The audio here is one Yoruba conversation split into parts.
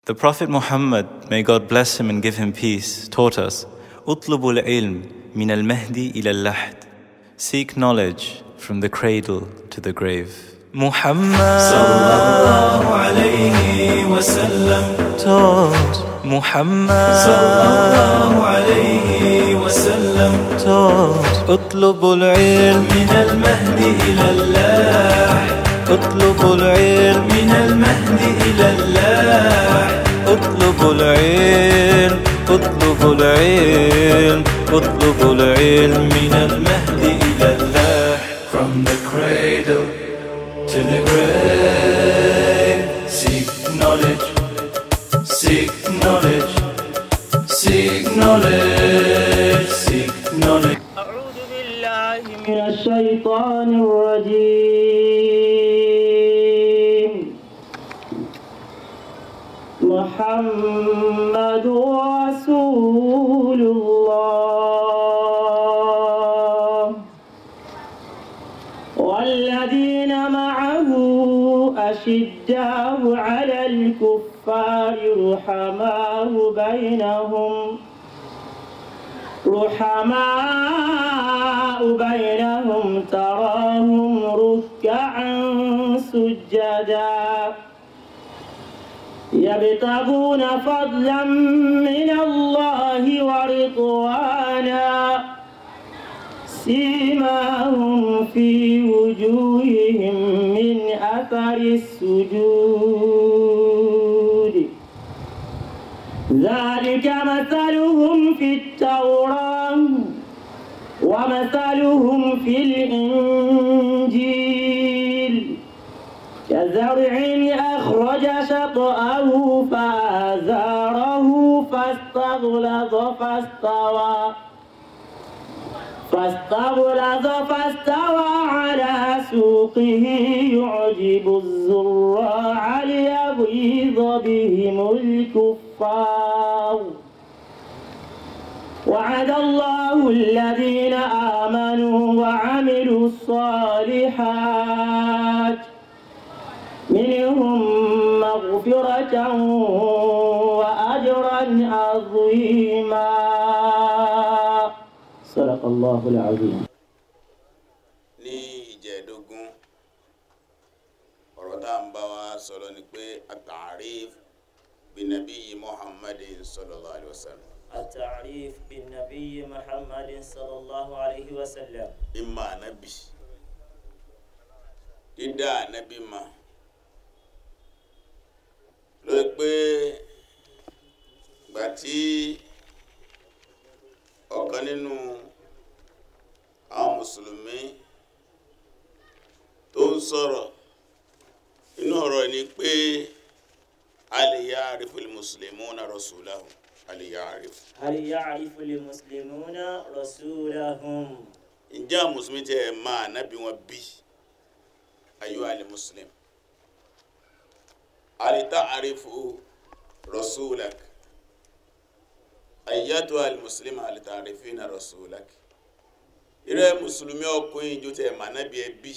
The Prophet Muhammad, may God bless him and give him peace, taught us, اطلبوا العلم من المهدي إلى اللحد. Seek knowledge from the cradle to the grave. Muhammad sallallahu alayhi wa sallam taught. Muhammad sallallahu alayhi wa sallam taught. اطلبوا العلم من المهد إلى اللحد اطلبوا العلم من المهد إلى اللحد اطلبوا العلم اطلبوا العلم اطلبوا العلم من المهد إلى اللحد From the cradle to the grave Seek knowledge, seek knowledge, seek knowledge, seek knowledge أعوذ بالله من الشيطان الرجيم محمد رسول الله والذين معه أشداء على الكفار رحماء بينهم رحماء بينهم تراهم ركعا سجدا يبتغون فضلا من الله ورضوانا سيماهم في وجوههم من أثر السجود ذلك مثلهم في التوراة ومثلهم في الإنجيل كزرع أخرج شطأه فآزاره فاستغلظ فاستوى فاستغلظ فاستوى على سوقه يعجب الزراع ليغيظ بهم الكفار وعد الله الذين آمنوا وعملوا الصالحات منهم مغفرة وأجرا عظيما صدق الله العظيم ní ìjẹ́ẹ̀dógún ọ̀rọ̀ tá à ń bá wa sọ̀rọ̀ ni pé at-ta'rif binabiyyi muhammadin sallallahu alayhi wa sallam التعريف بالنبي محمد صلى الله عليه وسلم ìmọ̀ ànábì dídá ànábì mà ló pé gbà tí ọ̀kan nínú àwọn mùsùlùmí tó ń sọ̀rọ̀ inú ọ̀rọ̀ ni pé hal ya'rifu al-muslimuna rasulahu hal ya'rifu هل يعرف المسلمون رسولهم ǹjẹ́ àwọn mùsùlùmí tẹ́ ẹ máa nábì wọn bí ayọ́ alẹ́ muslim alita arifu rasulak ayyatu al muslim alita arifina rasulak ìrẹ́ mùsùlùmí ọkùnrin ìjọ tẹ́ ẹ máa nábì ẹ bí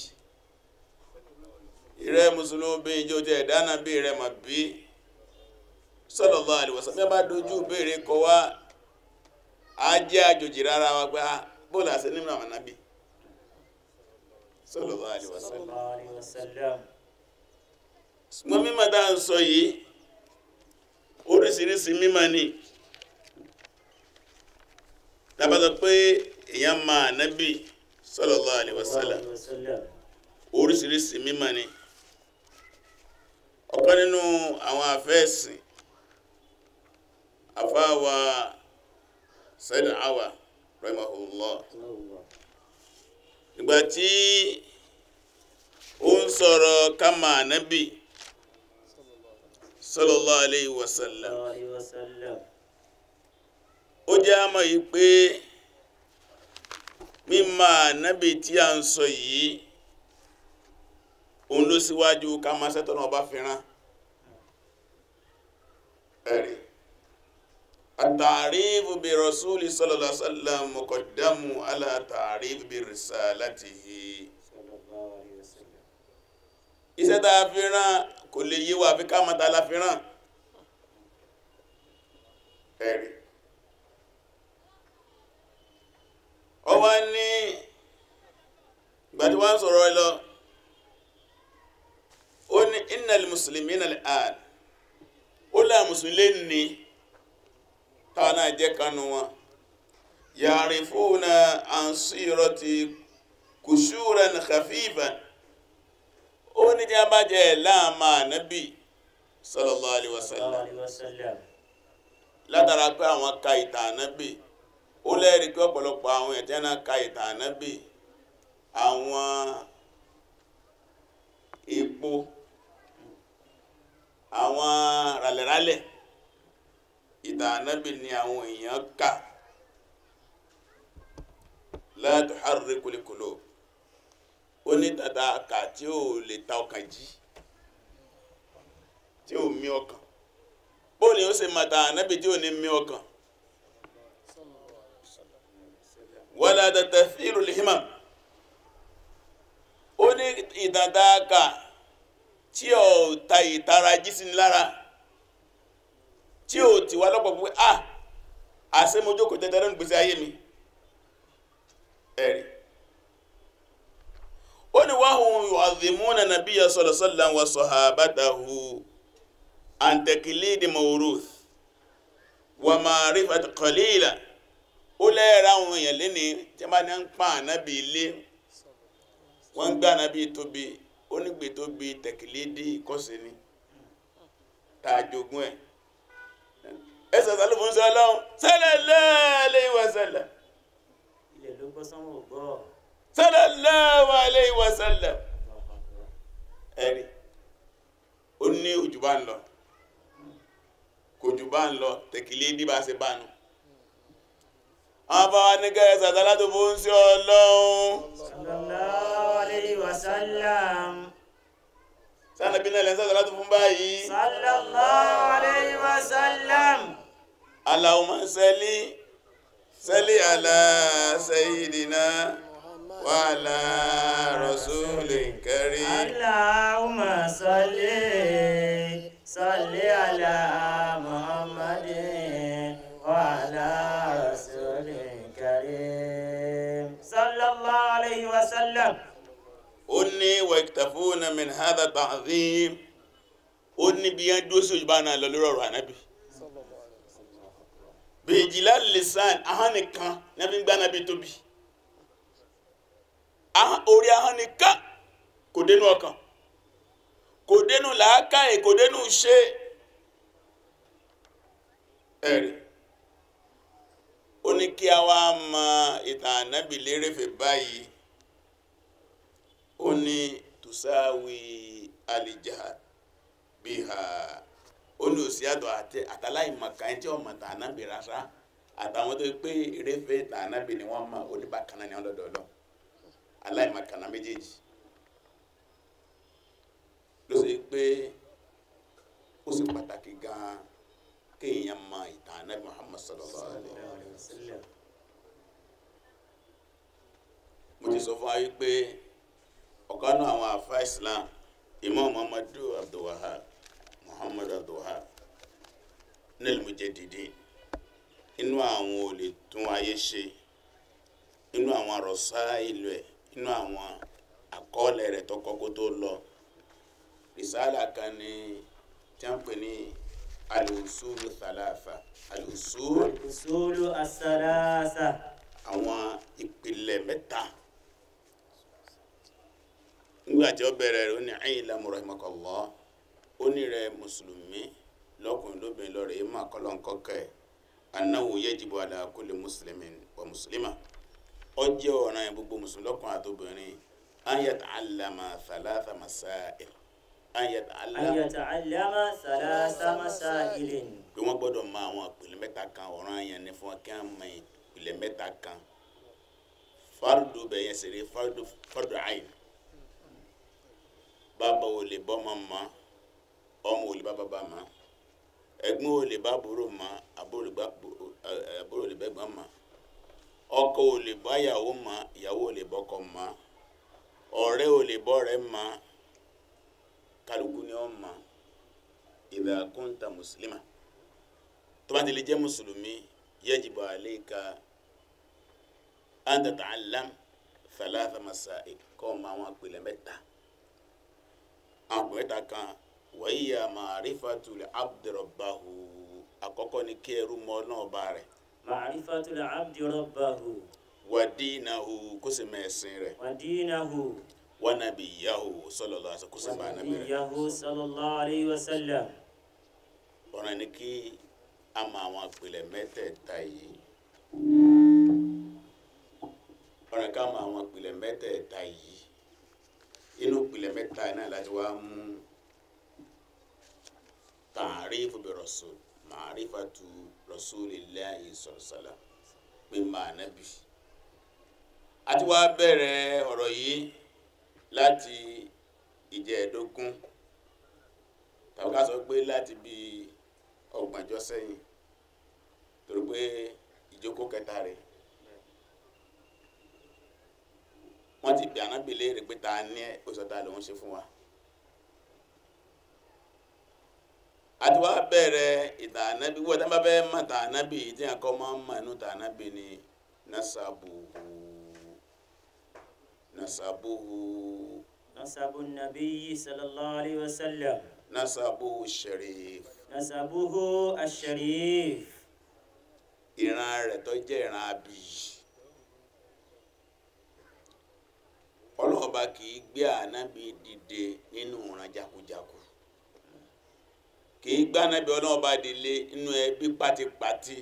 ìrẹ́ mùsùlùmí obìnrin ìjọ tẹ́ ẹ dáná bí rẹ mà bí sallallahu alaihi wasallam bí a bá dojú béèrè kọ wá á jẹ́ àjòjì rárá wa gbá bóòlù àṣẹ nínú àwọn ànábì sallallahu alaihi صلى wasallam الله عليه وسلم ṣùgbọ́n mímọ̀ tá à ń sọ yìí oríṣiríṣi mímọ̀ ni tábàtọ̀ pé èèyàn máa ànábì sallallahu alaihi wasallam عليه وسلم oríṣiríṣi mímọ̀ ni ọ̀kan nínú àwọn àfẹ́ẹ̀sìn àfáàwà Sayyid Awa rahimahullah ìgbà tí ó ń sọ̀rọ̀ kama ànábì sallallahu alayhi wa sallam الله عليه وسلم ó jẹ́ àmọ́ yìí pé mímọ̀ ànábì tí a ń sọ yìí òun ló síwájú ká máa sẹ́tọ̀nà ọba fìran ẹ̀rí àtàrífù bí rasúlì sallallahu alaihi wasallam muqaddamu ala tàrífù bí risalatihi صلى الله عليه وسلم iṣẹ́ tá a fi rán kò lè yé wa àfi ká mọ̀ tá a la fi rán wá sọ̀rọ̀ ẹ lọ ó ní innal muslimina al-an ó lá mùsùlùmí ní táwọn náà jẹ́ kanú wọn ya'rifuna an sirati kushuran khafifan ó ní jẹ́ bá jẹ́ láàmà nábì sallallahu alaihi wasallam alaihi wasallam látara pé àwọn ka ìtàn ànábì ó lẹ́rìí pé ọ̀pọ̀lọpọ̀ àwọn ẹ̀tẹ́ náà ka ìtàn ànábì àwọn epo àwọn ràlẹ̀ràlẹ̀ ìtàn ànábì ni àwọn èèyàn kà la tuharrikul qulub ó ní tàtà kà tí ó lè ta ọkàn jí tí ó mì ọkàn bó ni ó ṣe mata ànábì tí ò ní mì ọkàn wala tatfiru lihimam ó ní ìdàdàkà tí ó ta ìtara jí sí ni lára tí ó ti wá lọ́pọ̀ pé ah àṣẹ mo jókòó tẹ́tẹ́ lónìí gbèsè ayé mi ẹ̀rí ó ní wahum yu'adhimuna nabiyya sallallahu alaihi wasallam wa sahabatahu an taqlidi mawruth wa ma'rifat qalila ó lẹ́ẹ̀rẹ́ àwọn èèyàn lẹ́ni tí a bá ní ń pa ànábì ilé wọ́n ń gbá ànábì tóbi ó nígbè tóbi taqlidi ìkọ́sí ni tààjogún ẹ̀ ẹsẹ̀ sálù fún sí ọlọ́run sallallahu alaihi wasallam ilẹ̀ ló gbọ́ sánwó gbọ́ sallallahu alaihi wasallam ẹ̀rí ó ní òjò bá ń lọ kò jù bá ń lọ tẹ̀kìlé ní bá ṣe bá nù àwọn bá wá ní gẹ́rẹ́ sàtàlá tó fún sí ọlọ́run sallallahu alaihi wasallam sánàbí náà lẹ́sẹ̀ sàtàlá tó fún báyìí sallallahu alaihi wasallam Allahumma salli salli ala sayyidina wa ala rasulil karim Allahumma salli salli ala Muhammadin wa ala rasulil karim sallallahu alaihi wasallam ó ní wẹ̀kítàfóònà min hadha ta'zim ó ní bí yẹn dúró sí òjúbá náà lọ lórí ọ̀rọ̀ ànábì bèjìlá lisan ahọ́n nìkan ní a fi ń gbá ànábì tóbi Ahọ́n- orí ahọ́n nìkan kò dénú ọkàn kò dénú làákàyè kò dénú ṣe ẹ̀rí ó ní kí a wá mọ ìtàn ànábì lérèfé báyìí ó ní tùsáwì alìjà bí ha ó ní òsì àtọ̀ àti àtàláì màkà ẹni tí wọ́n mọ̀ tàn ànábì rárá àtàwọn tó pé eréfé tàn ànábì ni wọ́n mọ̀ oníbàkanná ni wọ́n lọ́dọ̀ lọ aláìmọ̀kànnà méjèèjì ló sì pé ó sì pàtàkì gan-an kéèyàn mọ ìtàn ànábì Muhammad sallallahu alaihi wa sallam mo ti sọ fún wa wípé ọ̀kan náà àwọn àfa islam imam muhammadu abdulwahab muhammadu abdulwahab nílùú mujaddidin inú àwọn olè tún ayé ṣe inú àwọn àròsá ìlú ẹ̀ inú àwọn àkọọ́lẹ̀ rẹ̀ tó kọ́kọ́ tó lọ rìsáàlà kan ní tí wọ́n pè ní al-usulu thalatha al-usul usulu as-salasa àwọn ìpìlẹ̀ mẹ́ta nígbà tí ó bẹ̀rẹ̀ rẹ̀ ó ní ayyilamu rahimakallah ó ní rẹ̀ mùsùlùmí lọ́kùnrin lóbìnrin lọ́rẹ̀ yìí mà kọ́lọ́nkọ́kẹ́ annahu yajibu ala kulli muslimin wa muslima ó jẹ́ ọ̀ràn yẹn gbogbo mùsùlùmí lọ́kùnrin àtòbìnrin an yata'allama thalatha masail an an yata'allama yata'allama thalatha masailin pé wọ́n gbọ́dọ̀ mọ àwọn ìpìlẹ̀ mẹ́ta kan ọ̀ràn yẹn ni fún wọn kí wọ́n mọ ìpìlẹ̀ mẹ́ta kan fardu bẹ̀yẹn sì rí fardu fardu ayin bàbá ò lè bọ́mọ mọ́ ọmọ ò lè bá bàbá mọ́ ẹ̀gbọ́n ò lè bá àbúrò mọ́ àbúrò lè bá ẹ, àbúrò lè bẹ́gbọ́n mọ́ ọkọ ò lè bá ìyàwó mọ́ ìyàwó ò lè bọ́kọ mọ́ ọ̀rẹ́ ò lè bọ́rẹ́ mọ́ kálukú ni ó mọ́ idha kunta muslima tó bá ti lè jẹ́ mùsùlùmí yajibu alayka an tata'allam thalatha masail kọ́ ma àwọn ìpìlẹ̀ mẹ́ta àwọn ìpìlẹ̀ mẹ́ta kan wàyíyà ma'rifatul abdi rabbahu àkọ́kọ́ ni kí ẹrú mọ náà bá rẹ̀ Ma'rifatul abdi rabbahu wa dinahu kó sì mẹ́sìn rẹ̀ wa dinahu wa nabiyyahu sallallahu alaihi wasallam kó sì wa bá nàbí rẹ̀ nabiyyahu sallallahu alayhi wa sallam. ọ̀ràn ni kí a mọ àwọn ìpìlẹ̀ mẹ́tẹ̀ẹ̀ta yìí ọ̀ràn ká mọ àwọn ìpìlẹ̀ mẹ́tẹ̀ẹ̀ta yìí inú ìpìlẹ̀ mẹ́ta yìí náà láti wá mú ta'rifu bi rasul ma'rifatu rasulillahi sallallahu alaihi wasallam pé máa nábì a ti wá bẹ̀rẹ̀ ọ̀rọ̀ yìí láti ìjẹ́ẹ̀dógún tàbí ká sọ pé láti bí ọgbọ̀njọ́ sẹ́yìn torí pé ìjókòó kẹta rẹ̀ wọ́n ti bí ànábì léèrè pé ta ní ẹ̀ ó sọ ta lòun ṣe fún wa. a ti wá bẹ̀rẹ̀ ìtàn ànábì wọ́n tán bá fẹ́ mọ̀ tàn ànábì tí a kọ́ máa ń mọ̀ inú tàn ànábì ni nasabuhu nasabuhu nasabu nabiyyi sallallahu alayhi wa sallam nasabuhu sharif nasabuhu asharif ìran rẹ̀ tó jẹ́ ìran abiyì ọlọ́ọ̀ba kì í gbé ànábì dìde nínú ìran jakujaku kì í gbé ànábì ọlọ́ọ̀ba dìde nínú ẹbí pátipátí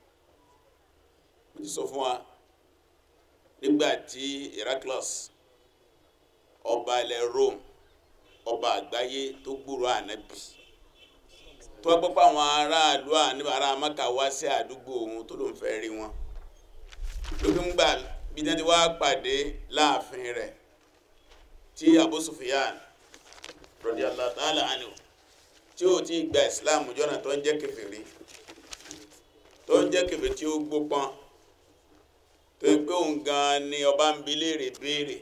mo ti sọ fún wa nígbà tí Heraclius ọba ilẹ̀ Rome ọba àgbáyé tó gbúrò ànábì tó wá gbọ́pọ̀ àwọn aráàlú àníbà ará Mákà wá sí àdúgbò òun tó ló ń fẹ́ rí wọn lókè ń gbà bí wọ́n ti wá pàdé láàfin rẹ̀ tí Abu Sufyan radiyallahu ta'ala anhu tí ó ti gba Islam jọ́nà tó ń jẹ́ kèfèrí tó ń jẹ́ kèfèrí tí ó gbópọn tó ń pé òun gan ni ọba ń bi léèrè béèrè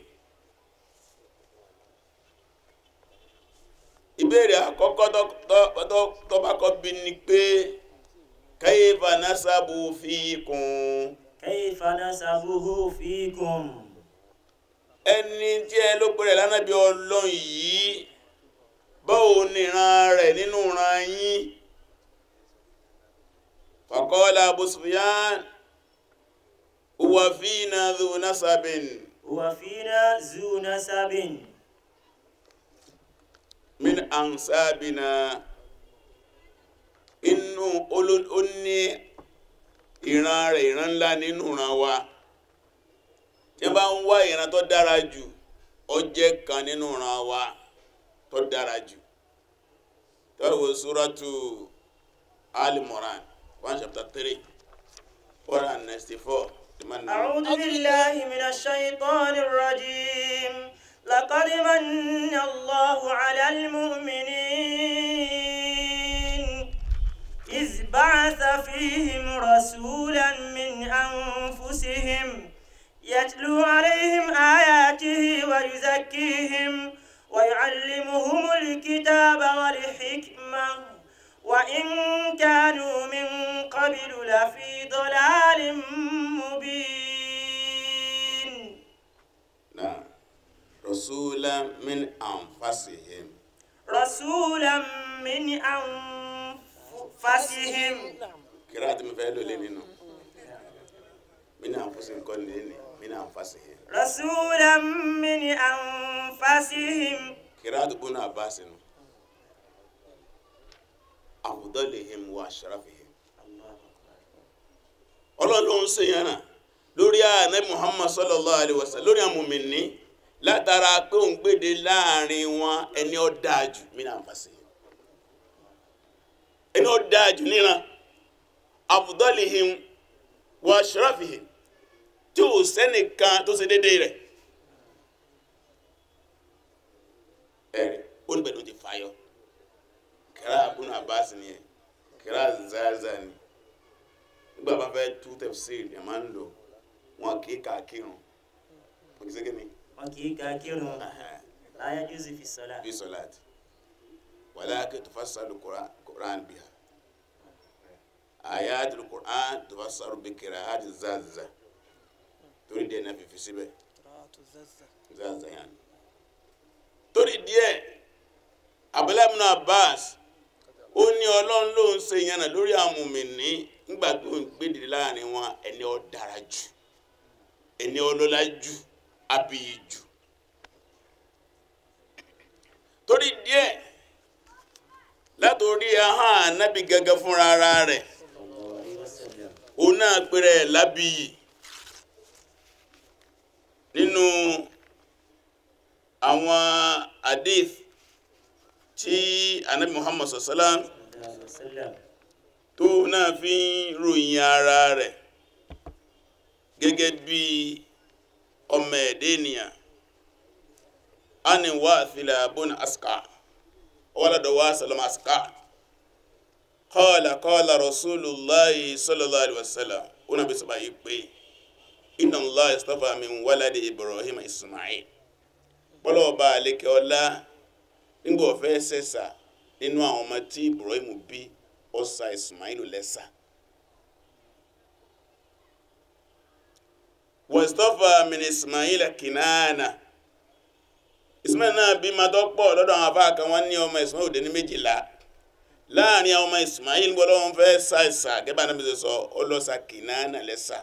ìbéèrè àkọ́kọ́ tó bá kọ́ bí ni pé kayfa nasabu fikum kayfa nasabuhu fikum ẹni tí ẹ ló pẹ̀rẹ̀ lánàbí ọlọ́run yìí báwo ni ìran rẹ̀ nínú ìran yín faqala Abu Sufyan huwa fina dhu nasabin huwa fina zu nasabin min ansabina inú olo- ó ní ìran rẹ̀ ìran ńlá nínú ìran wa tí wọ́n bá ń wá ìran tó dára jù ó jẹ́ kan nínú ìran wa tó dára jù tọ́wọ́ suratu Al-Imran one chapter three four and ninety four أعوذ بالله من الشيطان الرجيم لقد من الله على المؤمنين إذ بعث فيهم رسولا من أنفسهم يتلو عليهم آياته ويزكيهم ويعلمهم الكتاب والحكمة وإن كانوا من قبل لفي ضلال مبين نعم رسولا من أنفسهم رسولا من أنفسهم kiraati mi fẹ́ lò lé nínú min anfusihim kọ́ ni lé ní min anfusihim رسولا من أنفسهم kiraati bunu abasi nu afdalihim wa ashrafihim ọlọ́run ló ń ṣe yẹn náà lórí ààrẹ muhammad sallallahu alaihi wasallam lórí àmùmíní látara pé òun gbèdé láàrin wọn ẹni ó dáa jù min anfusihim ẹni ó dáa jù níran afdalihim wa ashrafihim tí ò sẹ́nìkan tó ṣe déédéé rẹ̀ ẹ̀rí ó níbẹ̀ ló ti fàyọ kẹrẹ abúlé abbas ni ẹ kẹrẹ zaza ni nígbà bá fẹ́ tú tafsir ẹ̀ máa ń lò wọn kì í kà á kírun wọn kì í sẹ́kẹ̀ ni وكيكا كيرو لا يجوز في الصلاة bí sọláàtì walakin tufassalu Qur'an biha ayatul Qur'an tufassalu bi qira'ati zaza torí dẹ̀ náà fífi síbẹ̀ zazayan torí díẹ̀ Abdullahi ibn Abbas ó ní ọlọ́run ló ń ṣe ìyànà lórí àmùmìní nígbà tó ń gbèdè láàrin wọn ẹni ó dára jù ẹni ọlọ́lá jù abiyì jù torí díẹ̀ látòrí ahọ́n ànábì gẹ́gẹ́ fúnra ara rẹ̀ òun náà pèrè lábìyì nínú àwọn hadith tí ànábì Muhammad sallam tó náà fi ń ròyìn ara rẹ̀ gẹ́gẹ́ bí ọmọ ẹ̀dẹ́ ènìyàn ani wathila bun aska walada wasalam aska qala qala rasulullahi sallallahu alaihi wasallam una bi saba yipe inna allah istafa min waladi ibrahim ismail bọ́lọ̀ ọba àlékẹ́ ọlá nígbà ọ̀fẹ́ sẹ́sà nínú àwọn ọmọ tí ibrahim bí ọ̀sà ismail lẹ́sà wastafa min ismail kinana ismail náà bí ma dọ́pọ̀ lọ́dọ̀ àwọn afá kan wọ́n ní ọmọ ismail òde ní méjìlá láàrin àwọn ọmọ ismail gbọ́dọ̀ wọn fẹ́ ṣàìsà gẹ́bà náà bí ṣe sọ ọlọ́sà kinana lẹ́sà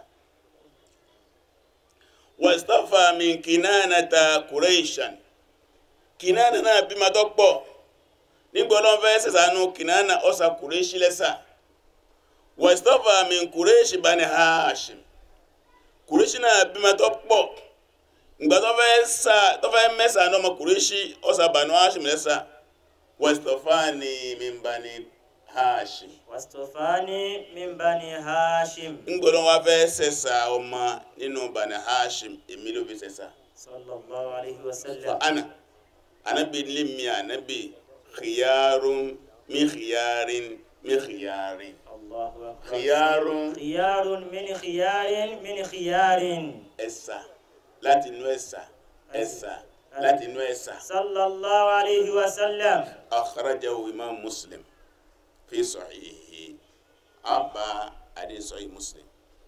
wastafa min kinana ta kureishan kinana náà bí ma dọ́pọ̀ nígbọ́dọ̀ wọn fẹ́ ṣẹ̀ṣánú kinana ọ̀sà kureishi lẹ́sà wastafa min kureishi bani hashim kureishi náà bí ma dọ́pọ̀ ìgbà tó fẹ́ sá tó fẹ́ mẹ́sà ní ọmọ kùrẹ́ṣì ọ̀sà bànú hashim lẹ́sà westofani mimbani hashim wastofani min bani hashim ńgbọ́dọ̀ wá fẹ́ sẹ̀sà ọmọ nínú bani hashim èmi ló fi sẹ̀sà sallallahu alaihi fa wasallam ana anabi limi anabi khiyarun mi khiyarin mi khiyarin allahu akbar khiyarun khiyarun min khiyarin min khiyarin ẹ̀sà láti inú ẹ̀sà ẹ̀sà láti inú ẹ̀sà. sallallahu alaihi wasallam أخرجه إمام مسلم في صحيحه أبا حديث صحيح مسلم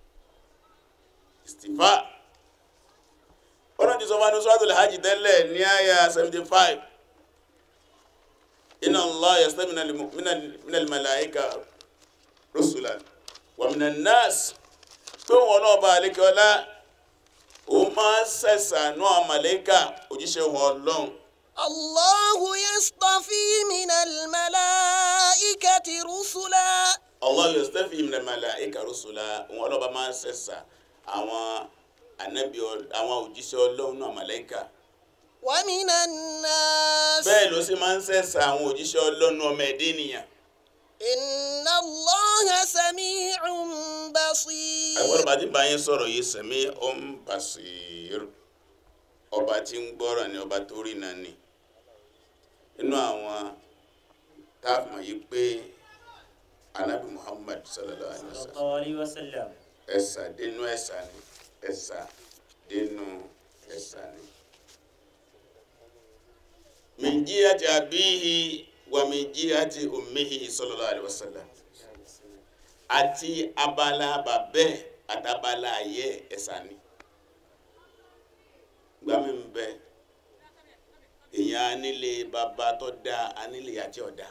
استفاء ọlọ́run ti sọ fún anúsọ́tò hajj tẹ́lẹ̀ ní àyà 75 inna Allah yastabi minal malaika rusulan wa minan nas tó wọn náà bá alékẹ́ ọlá o máa ń sẹ̀sà náà màlẹ́kà òjíṣẹ́ wọn ọlọ́run الله يصطفي من الملائكة رسلا Allah yastafi min al-malaika rusula wọn ọlọ́ba máa ń sẹ̀sà àwọn ànábì Ọl- àwọn òjíṣẹ́ ọlọ́run náà màláíkà ومن الناس bẹ́ẹ̀ ló sì máa ń sẹ̀sà àwọn òjíṣẹ́ ọlọ́run ọmọ ẹ̀dẹ́ ènìyàn إن الله سميع بصير àgbọ̀dọ̀ bá ti bá yín sọ̀rọ̀ yìí sẹ̀mí ọ̀n basir ọba tí ń gbọ́rọ̀ ni ọba tó rí náà ni inú àwọn táàmù yìí pé anabi Muhammad sallallahu alaihi wa sallam sallallahu alaihi wasallam ẹ̀sà dénú ẹ̀sà ni ẹ̀sà dénú ẹ̀sà ni. min jihati abihi wa min jihati ummihi sallallahu alaihi wasallam àti abala bàbẹ́ àtàbala ayé ẹ̀sà ni. gbàmí ń bẹ èèyàn anílé bàbá tó dáa anílé àti ọ̀dà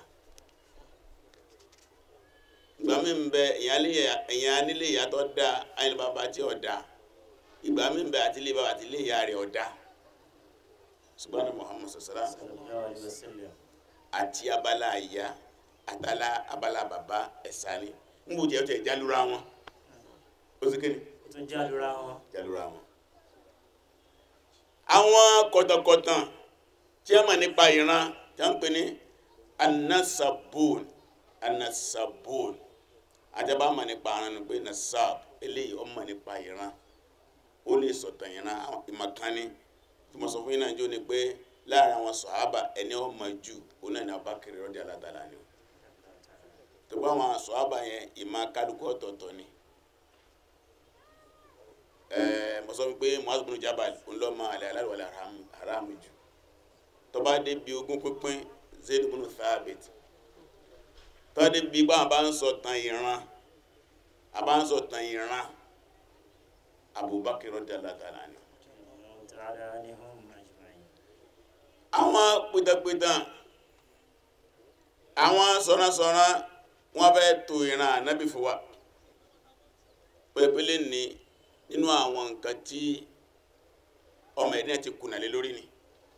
ìgbà mi ń bẹ èèyàn anílé ìyá tó dá ayélujára bàbá tí ò dá ìgbà mi ń bẹ àti ilé bàbá àti ilé ìyá rẹ̀ ò dá ṣùgbọ́n ní Muhammad sọ̀sọ́lá sallallahu alaihi wasallam àti abala ìyá àtàlà abala bàbá ẹ̀sà ni ń bò jẹ́ ọ̀tẹ̀ jálura wọn ó sì kéde ó tún jálura wọn jálura wọn. àwọn kọ̀tọ̀kọ̀tàn tí a mọ̀ nípa ìran tí a ń pè ní anasabun anasabun àtẹ̀bá mọ̀ nípa ìran ni pé nasab eléyìí ó mọ̀ nípa ìran ó lè sọ̀tàn ìran àwọn ìmọ̀kánni tí mo sọ fún yín náà jó ni pé láàrin àwọn sọ̀hábà ẹni ó mọ̀ jù òun náà ní Abubakar radiyallahu ta'ala anhu tó bá àwọn sọ̀hábà yẹn ìmọ̀ kálukú ọ̀tọ̀ọ̀tọ̀ ni ẹẹ mo sọ pé Mu'adh bin Jabal ńlọmọ alẹ aláwọlẹ haramu jù tọba dé bi ogún pínpín Zayd bin Thabit tọba dé bi báwọn bá ń sọ tàn ìran àbá ń sọ tàn ìran Abubakar radiyallahu ta'ala anhu وعلى آلهم أجمعين àwọn pìtàpìtàn àwọn sọ̀rọ̀sọ̀rọ̀ wọ́n fẹ́ tó ìran ànábì fún wa pẹ̀pẹ́lẹ́ ní nínú àwọn nǹkan tí ọmọ ẹ̀dínà ti kùnà lé lórí ni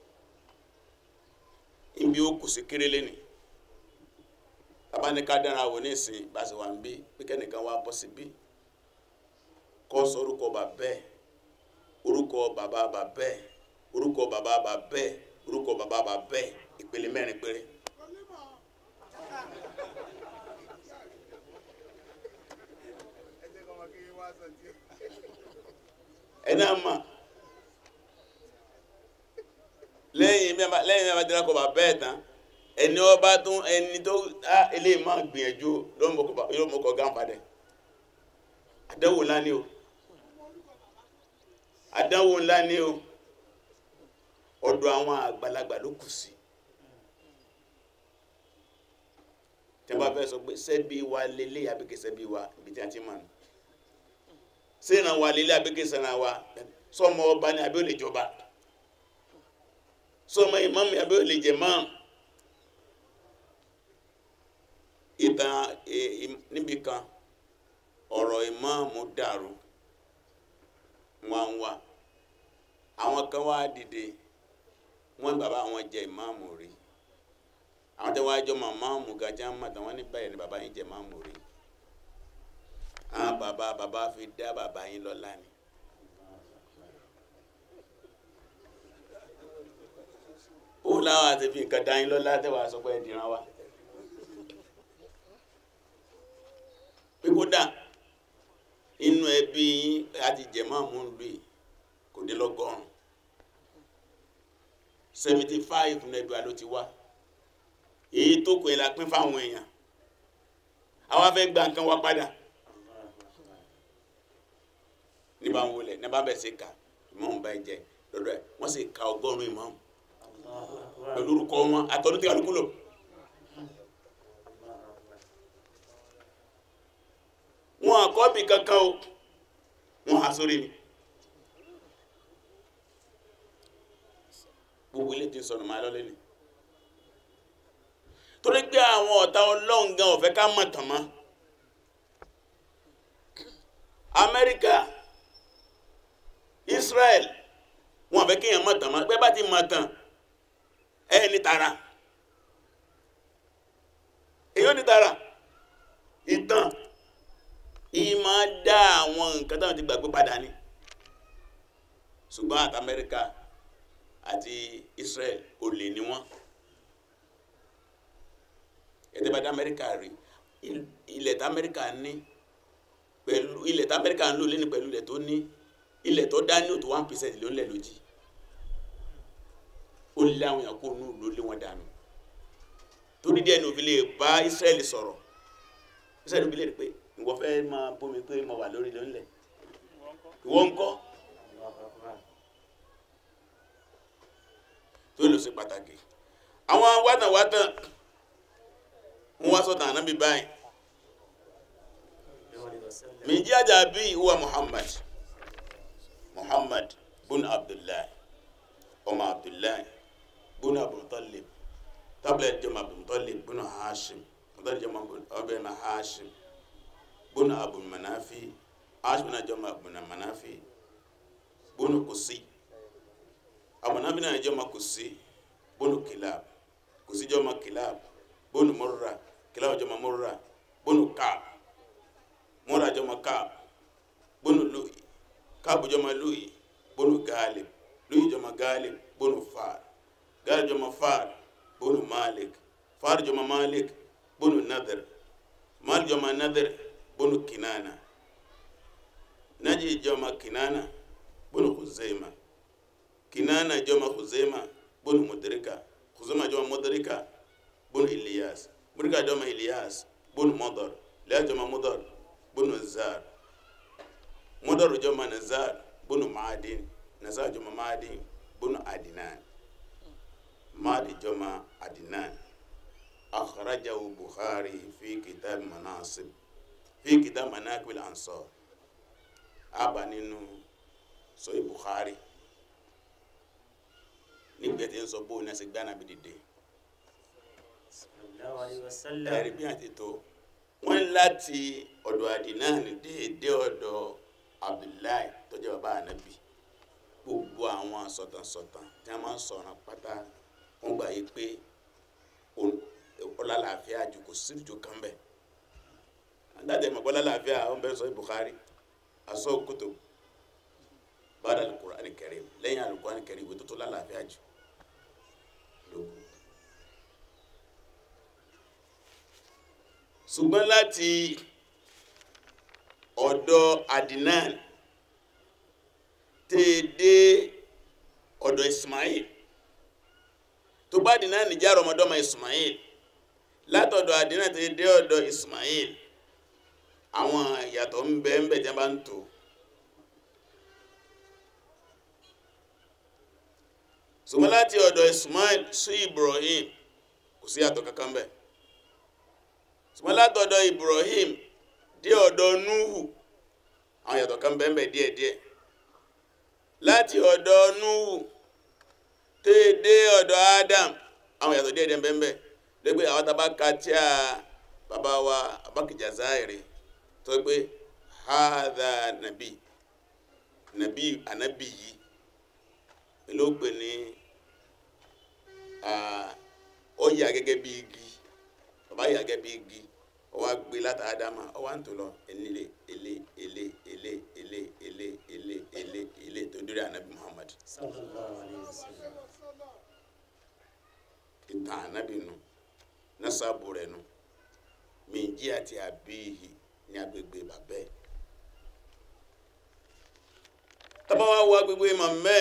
ibi ó kù sí kéré lẹ́ni abáníká dára wò ní ìsìn bá sì wà ń bí pé kẹ́nìkan wá bọ́ sí bí kọ́ sọ orúkọ bàbá ẹ̀ orúkọ bàbá bàbá ẹ̀ orúkọ bàbá bàbá ẹ̀ orúkọ bàbá bàbá ẹ̀ ìpele mẹ́rin péré ẹni àmà lẹ́yìn mẹ́ba lẹ́yìn mẹ́ba dira kọ bàbá ẹ̀ tán ẹni ọba tún ẹni tó á eléyìí máa gbìyànjú yóò mọ kọ gánfàdẹ àdánwò ńlá ni o àdánwò ńlá ni o ọ̀dọ̀ àwọn àgbàlagbà ló kù sí tí wọ́n bá fẹ́ sọ pé sẹ́bi wa lélẹ̀ àbíkẹ́ sẹ́bi wa ibi tí a ti mọ̀ ní sẹ́ran wa lélẹ̀ àbíkẹ́ sẹ́ran wa sọmọ ọba ni àbí ó lè jọba sọmọ ìmáàmù àbí ó lè jẹ máàmù ìtàn níbi kan ọ̀rọ̀ ìmáàmù dàrú wọn wá àwọn kan wá dìde wọn bàbá àwọn jẹ ìmáàmù rí àwọn tẹ́wọ́ àjọ màmáàmù gajá ń mọ̀tàn wọn ní báyìí ni bàbá yín jẹ ìmáàmù rí àwọn bàbá bàbá fi dá bàbá yín lọ́lá ni. ó láwọn àti fi nǹkan dá yín lọ́lá tẹ́wọ́ àsọ pé ẹ dìran wa. pé kódà inú ẹbí yín àti jẹ máàmù ń lù yìí kò dé lọ́gọ́rùn seventy five nẹbi alo ti wá èyí tó kù ẹ la pín fáwọn èèyàn àwa fẹ́ gba nǹkan wa padà ní bá ń wọlé ní bá bẹ̀ sí ká ìmọ̀ọ́mù bá jẹ lọ́dọ̀ ẹ̀ wọ́n sì ka ọgọ́rùn-ún ìmọ̀ọ́mù pẹ̀lú orúkọ wọn àtọ́dún tí kálukú lò. wọn àkọ́bì kankan o wọn há sórí mi. gbogbo ilé ti sọnù máa lọ́lẹ́ ni torí pé àwọn ọ̀tá ọlọ́run gan ò fẹ́ ká mọ̀ tàn mọ́ amẹ́ríkà israel wọn ò fẹ́ kéèyàn mọ̀ tàn mọ́ pé bá ti mọ̀ tàn ẹ ní tara èyí ò ní tara ìtàn ìyí máa dá àwọn nǹkan táwọn ti gbàgbé padà ni ṣùgbọ́n àti amẹ́ríkà àti Israel olè ni wọ́n ẹ̀dẹ́gbàdá Amẹ́ríkà rí ilẹ̀ tí Amẹ́ríkà ní pẹ̀lú ilẹ̀ tí Amẹ́ríkà ń lò lẹ́ni pẹ̀lú ilẹ̀ tó ní ilẹ̀ tó dá ní òtò one percent ló ń lẹ̀ lójì ó lé àwọn èèyàn kó nù ló lé wọn dànù torí díẹ̀ ní òfin lè bá Israel sọ̀rọ̀ Israel òfin lè rí pé ìwọ fẹ́ máa bómi pé mo wà lórí lónìí ìwọ ń kọ́. tó lò sí pàtàkì àwọn wátàwátàn wọ́n wá sọ́tàn ànábì báyìí min jaja bi huwa muhammad muhammad bun abdullahi ọmọ abdullahi bun abdultalib tablet jama abdultalib bun hashim tablet jama ọbẹ̀ ma hashim bun abul manafi hashim na jama abul manafi bun kusi amanabi náà jọma kusi bonu kilab kusi jọma kilab bonu murra kilab jọma murra bonu kaab murra jọma kaab bonu lu'i kaabu jọma lu'i bonu gaalib lu'i jọma gaalib bonu faar gaalib jọma faar bonu malik faar jọma malik bonu nadir malik jọma nadir bonu kinana naji jọma kinana bonu khuzaima kinana joma huzema bunu mudrika huzema joma mudrika bunu ilyas mudrika joma ilyas bunu mudar la joma mudar bunu zar mudar joma nazar bunu maadin nazar joma maadin bunu adinan maadi joma adinan akhrajahu bukhari fi kitab manasib fi kitab manaqib al-ansar aba nínú sahih bukhari nígbà tí ń sọ bóun náà ṣe gbá nàbí dìde sallallahu alayhi wa sallam ẹ̀rí bí àti tó wọ́n ní láti ọ̀dọ̀ Adnan déédé ọ̀dọ̀ Abdullahi tó jẹ́ bàbá ànábì gbogbo àwọn sọ̀tànsọ̀tàn tí wọ́n máa ń sọ̀ràn pátá wọ́n gbà yí pé ọlálàáfíà jù kò sí ìjọ kan bẹ́ẹ̀ àdájọ́ ìmọ̀ ọlálàáfíà wọ́n bẹ̀rẹ̀ sọ Bukhari asọ kótó bàdà al-Qur'an al-Karim lẹ́yìn al-Qur'an al-Karim ìwé tó tó lálàáfíà jù lókun. ṣùgbọ́n láti ọ̀dọ̀ Adnan tèdè ọ̀dọ̀ Ismail tó bá Adnan jẹ́ ọmọdọ́mọ Ismail látọ̀dọ̀ Adnan tèdè ọ̀dọ̀ Ismail àwọn ìyàtọ̀ ń bẹ ń bẹ tí a bá ń tò ṣùgbọ́n láti ọ̀dọ̀ Ismail sí Ibrahim kò sí ìyàtọ̀ kankan bẹ́ẹ̀ ṣùgbọ́n látọ̀dọ̀ Ibrahim dé ọ̀dọ̀ Nuhu àwọn yàtọ̀ kan bẹ́ẹ̀ díẹ̀díẹ̀ láti ọ̀dọ̀ Nuhu tẹ́ dé ọ̀dọ̀ Adam àwọn yàtọ̀ díẹ̀díẹ̀ bẹ́ẹ̀ lẹ́gbẹ́ àwọn tàbá ka tí a bàbá wa abákìjà záìrì tó gbé hadha nàbí nàbí ànábì yìí ló pè ní ó yà gẹ́gẹ́ bí igi bàbá yà gẹ́gẹ́ bí igi ọwọ́ gbé láta ádámà ọwọ́ à ń tó lọ elé elé elé elé elé elé elé elé elé tó dórí ànábì Muhammad sallallahu alayhi wa sallam ìtàn ànábì nu nasabu rẹ̀ nu mìíjí àti àbíyì ní agbègbè bàbẹ́ tábà wá wọ agbègbè mọ̀mẹ́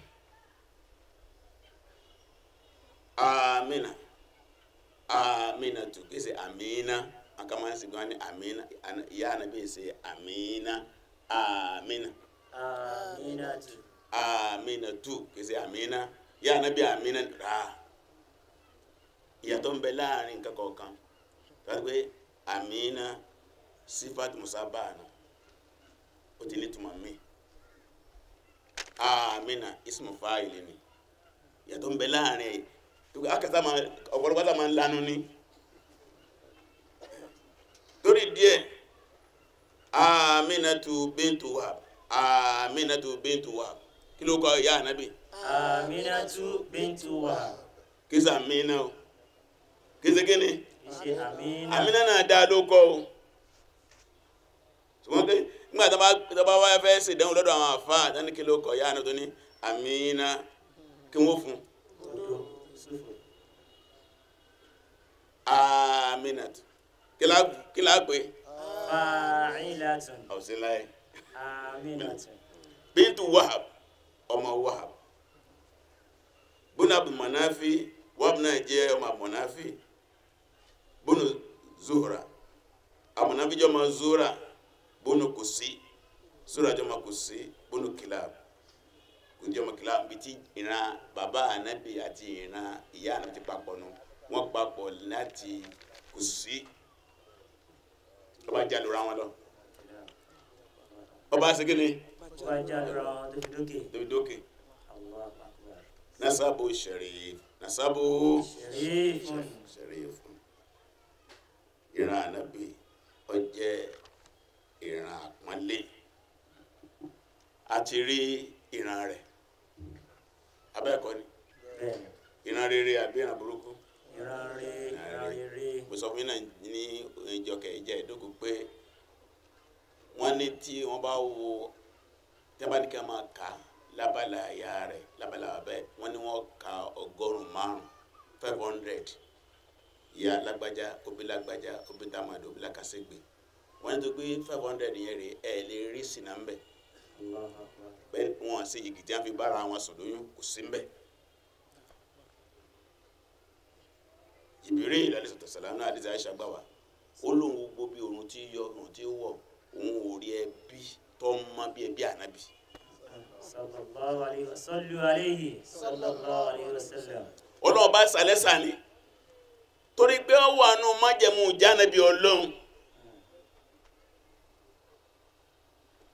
amina amina tu kese amina an kama si gani amina Ana- ya nabi se amina amina aminatu amina tu kese amina ya nabi amina ra ìyàtọ̀ ń bẹ láàrin nǹkan kọ̀ọ̀kan tàbí pé amina sifat musabana ó ti ní túmọ̀ mí amina ismu fáìlì ni ìyàtọ̀ ń bẹ láàrin ẹ̀ tó kọ́ akẹ́sà máa ọ̀pọ̀lọpọ̀ sá máa ń lanu ní torí díẹ̀ aminatu bintu wahab aminatu bintu wahab kí ló kọ ìyá ànábì aminatu bintu wahab kí sà amina o kí sẹ́ kíni ìṣe amina amina náà dá ló kọ́ o ṣùgbọ́n pé nígbà tó bá tó bá wáyé fẹ́ ṣèdánwò lọ́dọ̀ àwọn àfáà dání kí ló kọ ìyá àná tó ní amina kí wọ́n fún un odo sufu aminat kila kila pe fa'ilatun ọsíláyé aminatu bintu wahab ọmọ wahab bunu abu manafi wahab náà jẹ́ ọmọ abu manafi bunu zuhra abu manafi jẹ́ ọmọ zuhra bunu kusi zuhra jẹ́ ọmọ kusi bunu kilab kò jẹ́ ọmọ kilab bí ti ìran bàbá anabi àti ìran ìyá anabi ti papọ̀ nù wọ́n papọ̀ láti kusi ọba jalura wọn lọ ọba segin wọ́n já lọ́rọ̀ wọn tó fi dókè tóbi dókè Allahu akbar nasabu sharif nasabu sharifun sharif ìran anabi ó jẹ́ ìran àpọ́nlé àti rí ìran rẹ̀ abẹ́ẹ̀kọ́ ni bẹ́ẹ̀ ìran rere àbí ìran burúkú ìran re ìran rere mo sọ fún yín náà ní ìjọkẹ̀ ìjẹ́ ìdókòó pé wọ́n ní tí wọ́n bá wo tí wọ́n bá ní kí wọ́n máa kà á lábala àyà rẹ̀ lábala abẹ́ wọ́n ní wọ́n ka ọgọ́rùn-ún márùn-ún five hundred ìyá lágbájá òbí lágbájá òbí tamado òbí làkàṣègbè wọ́n ní tó gbé five hundred yẹn rè ẹ̀ lè rí sínú mbẹ́ Allahu akbar bẹ́ẹ̀ wọ́n sì yìgì tí wọ́n fi bára wọn sùn lóyún kò sí mbẹ́. ìbéèrè ìlàlẹ́ sọ̀tọ̀ sàlámù náà àdìsí àìsà gbà wá ó lóun gbogbo bí oorun tí yọ oorun tí wọ̀ òun ò rí ẹbí tó ń mọ bí ẹbí ànábì sallallahu alayhi wa sallu alayhi sallallahu alayhi wa sallam ọlọ́run bá sàlẹ̀ sàní torí pé ó wà nù májẹ̀mú jánabi ọlọ́run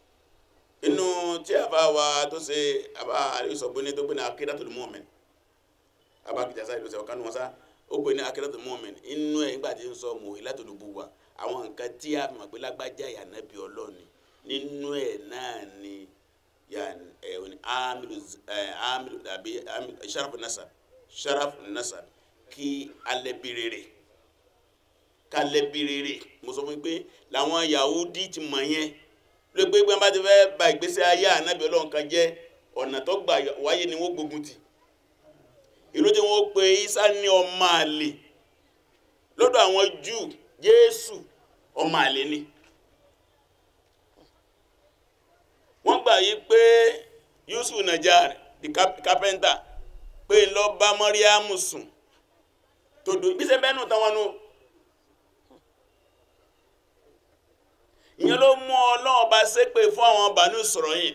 inú tí a bá wa tó ṣe àbá àrísọ̀gbóni tó gbé ní akídàtul mu'min abakija sáyé lọsẹ ọkàn wọn sá ó pè ní akérèdọ mọmìn inú ẹ nígbà tí ń sọ mọ ìlà tó dùbò wa àwọn nǹkan tí a mọ̀ pé lágbájá yà nábì ọlọ́ọ̀ni nínú ẹ̀ náà ni yà ẹ̀ ní amilu ẹ̀ amilu àbí amilu sharaf nasab sharaf nasab kí alẹ́ bí rere kálẹ̀ bí rere mo sọ fún yín pé làwọn Yahudi ti mọ̀ yẹn ló pé pé bá ti fẹ́ ba ìgbésí ayé ànábì ọlọ́run kan jẹ́ ọ̀nà tó gbà wáyé ni wọ́n gbógun tì ìlú tí wọ́n pe Isa ní ọmọ àlè lọ́dọ̀ àwọn Júù Jésù ọmọ àlè ni wọ́n gbà yí pé Yusuf Najar the carpenter pé lọ bá Mọ́ríàmù sùn tòdò gbèsè bẹ́ẹ̀ nù táwọn nù. ìyẹn ló mú ọlọ́run bá ṣépè fún àwọn Banu Israil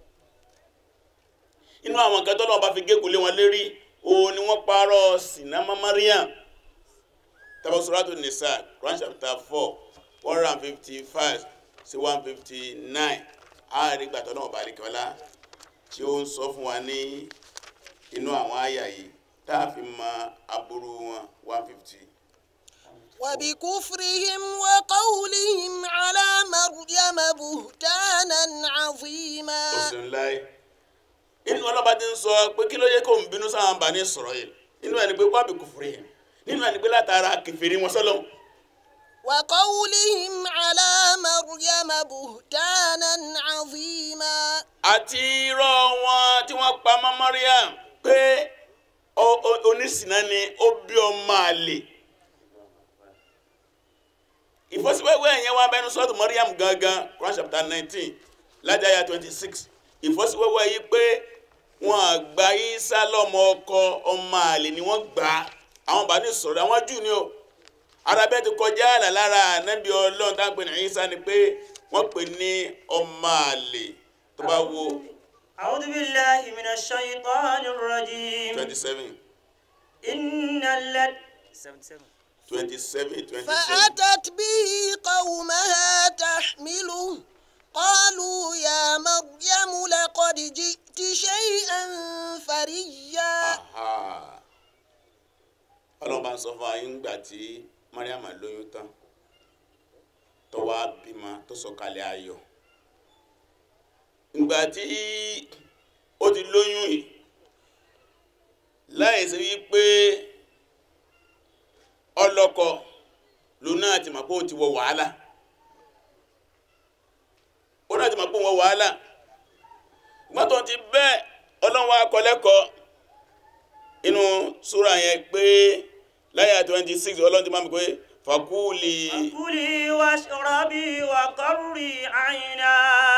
inú àwọn nǹkan tọ́lọ́run bá fi gégùn lé wọn lérí òun ni wọ́n parọ́ sinama Mariam tàbí Suratu Nisa Quran chapter four one hundred and fifty five sí one fifty nine àárín gbàtọ́ náà bá àríkẹ́ ọlá tí ó ń sọ fún wa ní inú àwọn àyà yìí tá a fi mọ aburú wọn one fifty. وبكفرهم وقولهم على مريم بهتانا عظيما òsùn láì inú ọlọ́ba ti ń sọ pé kí ló yẹ kó ń bínú sáwọn Bani Israil inú ẹni pé wábì kufrihim nínú ẹni pé látara kẹfìrí wọn sọlọ وقولهم على مريم بهتانا عظيما àti irọ́ wọn tí wọ́n pa mọ́ Mariam pé o- o- onísìnà ni ó bí ọmọ àlè ìfọ́síwẹ́wẹ́ yẹn wá bẹnu sọ́ọ̀tù Mariam gangan Quran chapter nineteen lájáyà twenty six ìfọ́síwẹ́wẹ́ yìí pé wọ́n àgbà Isa lọ́mọ ọkọ ọmọ àlè ni wọ́n gbà á àwọn bá ní sọ̀rọ̀ àwọn jù ni o arábẹ́ ti kọjá àlà lára ànábì ọlọ́run tá à ń pè ní Isa ni pé wọ́n pè ní ọmọ àlè tó bá wo أعوذ بالله من الشيطان الرجيم twenty seven إن الذين twenty seven twenty seven فأتت به قومها تحمله قالوا يا مريم لقد جئت شيئا فريا ọlọ́run bá ń sọ fún ayé ńgbà tí Mariam lóyún tán tó wá bímọ tó sọ̀kalẹ̀ ayọ̀ ńgbà tí ó ti lóyún yìí láì sí wípé ọlọ́kọ lòun náà ti mọ̀ pé òun ti wọ wàhálà ó náà ti mọ̀ pé òun wọ wàhálà gbọ́tò ti bẹ́ẹ̀ ọlọ́run wa kọ́ lẹ́kọ̀ọ́ inú súra yẹn pé láyà 26 ọlọ́run ti máa mi pé fàkúùlì كلي واشربي وقري عينا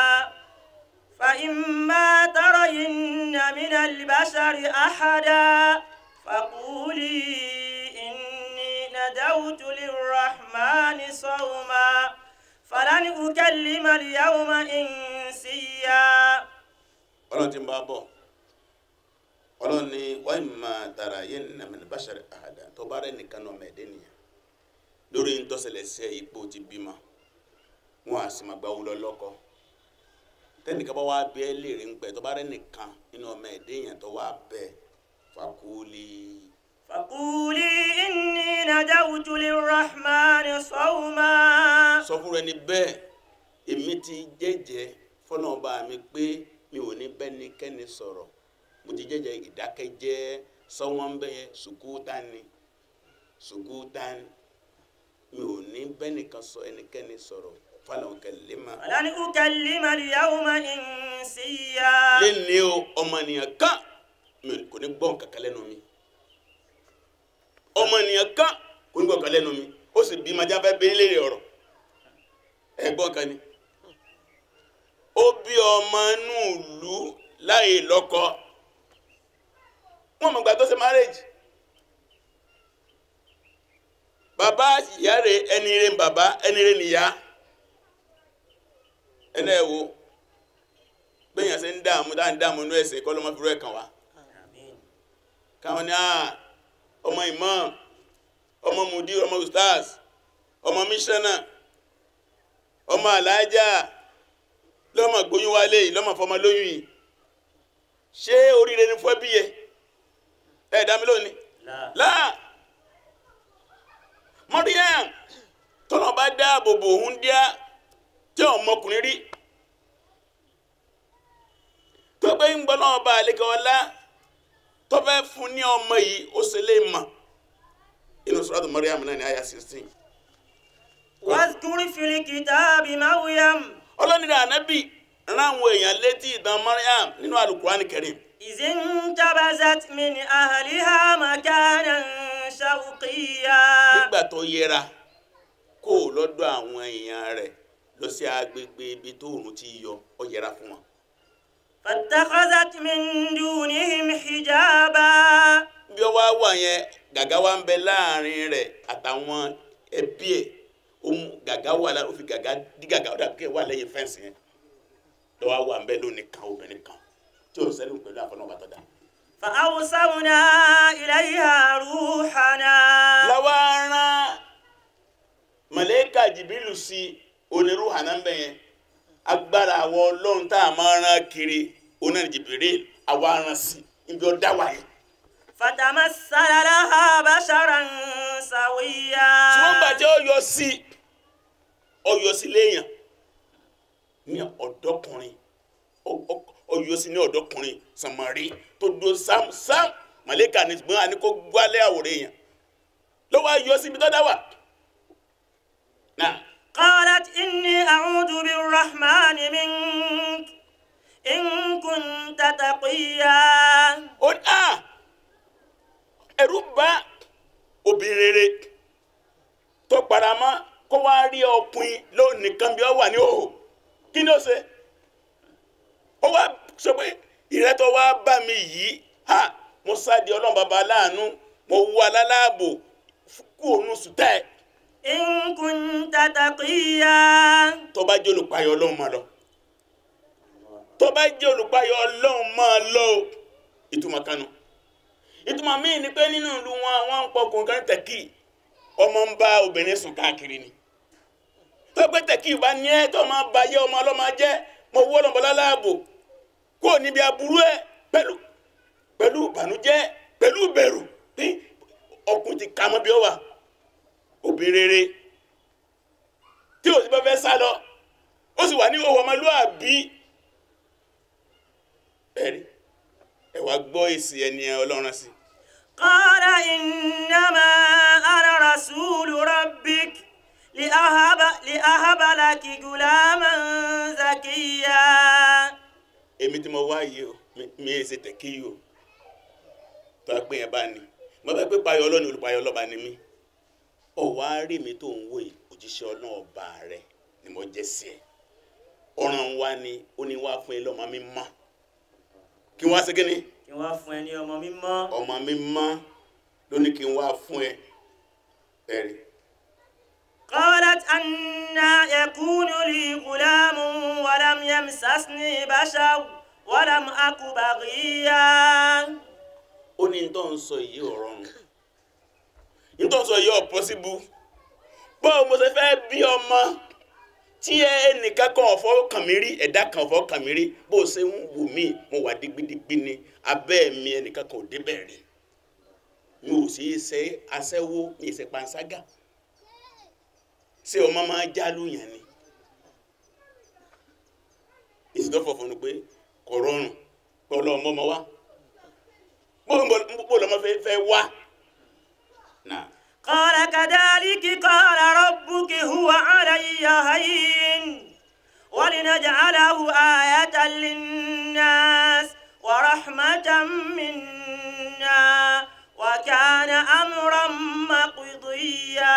فإما ترين من البشر أحدا فقولي إني ندوت للرحمن صوما فلن أكلم اليوم إنسيا ọlọ́run ti ń bá bọ̀ ọlọ́run ni wọ́n máa tara yẹn nà mí bàṣẹ̀rẹ̀ àhàdà tó bá rẹ̀ nìkan náà mẹ́ẹ̀dẹ́ nìyẹn lórí ń tọ́sẹ̀lẹ̀ sí ipò ti bímọ wọn à sì máa gba wúlọ lọ́kọ tẹ́nìkan bá wá bẹ́ẹ̀ léèrè ń pẹ́ tó bá rẹ̀ nìkan nínú ọmọ ẹ̀dẹ́ yẹn tó wá bẹ́ẹ̀ fàkúùlì فقولي إني ندوت للرحمن صوما sọ fún rẹ ni bẹ́ẹ̀ èmi ti jẹ́jẹ́ fọlọ́ọ̀bá mi pé mi ò ní bẹ́nikẹ́ni sọ̀rọ̀ mo ti jẹ́jẹ́ ìdákẹ́jẹ́ sọ́wọ́n ń bẹ́yẹ sùkúùtánì sùkúùtánì mi ò ní bẹ́nìkan sọ ẹnikẹ́ni sọ̀rọ̀ fọlọ́ọ̀ kẹlẹ́mà. فلن أكلم اليوم إنسيا lẹ́ni o ọmọnìyàn kan mi kò ní gbọ́n kankan lẹ́nu mi ọmọnìyàn kan kò ní gbọ́n kankan lẹ́nu mi ó sì bí majá fẹ́ bẹ́ẹ̀ léèrè ọ̀rọ̀ ẹ gbọ́n kan ni ó bí ọmọ inú ìlú láì lọ́kọ wọn mọ̀ gbà tó ṣe márèjì bàbá ìyá rẹ̀ ẹni rẹ̀ ń bàbá ẹni rẹ̀ nìyá ẹni ẹ̀ wo bẹ́yàn ṣe ń dààmú dáa ń dààmú inú ẹ̀sẹ̀ kọ́ ló máa fi rú ẹ̀ kàn wá آمين káwọn ní àà ọmọ imam ọmọ mudir ọmọ ustaz ọmọ missioner ọmọ alájà lọ́mọ gbóyún wálé yìí lọ́mọ fọmọ lóyún yìí ṣé oríire ni fún ẹbí yẹ ẹ dá mi lónìí لا láà Maryam tọ́nà bá dáàbò bò ń díá tí ọmọkùnrin rí tó gbé ń gbọ́ náà bá àlekè ọlá tó fẹ́ fún ní ọmọ yìí ó ṣe lè mọ̀ inú suratu Maryam náà ní àyà 16 واذكر في الكتاب مريم ọlọ́nìdá ànábì ráwọn èèyàn létí ìtàn Maryam nínú Al-Qur'an Karim إذ انتبذت من أهلها مكانا شرقيا nígbà tó yẹra kó o lọ́dọ̀ àwọn èèyàn rẹ̀ lọ sí agbègbè ibi tó òun ti yọ ọ yẹra fún wọn. فاتخذت من دونهم حجابا bí ó wá wà yẹn gàgá wa ń bẹ láàrin rẹ̀ àtàwọn ẹbí ẹ̀ ó mú gàgá wà lára ó fi gàgá dí gàgá ó dàbí kí ẹ wà lẹ́yìn fẹ́ǹsì yẹn lọ́wọ́ wà ń bẹ lónìí kan obìnrin kan tí ò sẹ́lẹ̀ pẹ̀lú àfọlọ́wọ́ bàtọ́ dá. فأرسلنا إليها روحنا lọ́wọ́ rán màlẹ́kà jìbìlù sí onírú hànà ń bẹ yẹn agbára àwọn ọlọ́run tá a máa rán kiri onáà jìbìrì àwa rán sí ibi ọ̀dá wà yẹn. فتمثل لها بشرا سويا ṣùgbọ́n gbà tí ó yọ sí ọ yọ sí léèyàn ní ọ̀dọ́kùnrin ó- ó- ó yọ sí ní ọ̀dọ́kùnrin sàmárì tó do sámsám màlẹ́kà ní ṣùgbọ́n àní kó gbálẹ̀ àwòrán èèyàn ló wá yọ síbi tó dá wà. náà قالت إني أعوذ بالرحمن منك إن كنت تقيا ó ní à ẹ̀rù bá obìnrin rere tó paramọ́ kó wá rí ọkùnrin lónìí kan bí ó wà ní òhò kí ni ó ṣe ó wá sọ pé ìrẹ́tọ̀ wá bá mi yìí ha mo sáde ọlọ́run bàbá aláàánú mo wú alálààbò kú òun sùtá ẹ̀ إن كنت تقيا tó bá jẹ́ olùpayọ̀ ọlọ́run máa lọ tó bá jẹ́ olùpayọ̀ ọlọ́run máa lọ o. ìtumọ̀ kanu ìtumọ̀ míì ni pé nínú ìlú wọn àwọn ń pọkùn kan tẹ̀kì ọmọ ń bá obìnrin sùn káàkiri ni tó pé tẹ̀kì bá ní ẹ́ tó máa ba yé ọmọ ọlọ́mọ jẹ́ mo wọ́ ọlọ́mọ láláàbò kó o níbi aburú ẹ̀ pẹ̀lú pẹ̀lú ìbànújẹ́ pẹ̀lú ìbẹ̀rù tí ọkùnrin ti ka mọ́ bí ó wà obìnrin rere tí o sì bá fẹ́ sá lọ ó sì wà ní owó ọmọlúwàbí bẹ́ẹ̀ni ẹ wá gbọ́ èsì ẹni ọlọ́run sí قال إنما أنا رسول ربك لأهب, لأهب لك غلاما زكيا èmi tí mo wá yìí o mi- mi ì ṣe tẹ̀kí yìí o tó a pé yẹn bá ní mo bá pé payọ ọlọ́ni olùpayọ ọlọ́ba ni mí ọ wá rí mi tó ń wò yìí òjíṣẹ́ ọlọ́run ọba rẹ ni mo jẹ́ sí ẹ ọ̀ràn wa ni ó ní wá fún ẹ lọ́mọ mi mọ́ kí wọ́n á ṣe kí ni kí wọ́n fún ẹ ní ọmọ mímọ́ ọmọ mi mọ́ ló ní kí n wá fún ẹ ẹ̀rí قالت أنا يكون لي غلام ولم يمسسني بشر ولم أك بغيا ó ní tó ń sọ yìí ò rọrùn ní tó ń sọ yìí ò pọ́síbù báwo mo ṣe fẹ́ bí ọmọ tí ẹnìkan kan ọ̀fọ́ kàn mí rí ẹ̀dá kan ọ̀fọ́ kàn mí rí bó o ṣe ń wù mí mo wà digbidigbi ni abẹ́ mi ẹnìkan kan ò débẹ̀ rí mi ò sì ṣe aṣẹ́wó mi ì ṣe panṣágà ṣé ọmọ máa jálù yẹn ni ìsìtọ́fọ̀ fún mi pé kò rọrùn pé ọlọ́mọ ọmọ wa bó lọmọ fẹ́ fẹ́ wá. náà قال كذلك قال ربك هو علي هين ولنجعله آية للناس ورحمة منا وكان أمرا مقضيا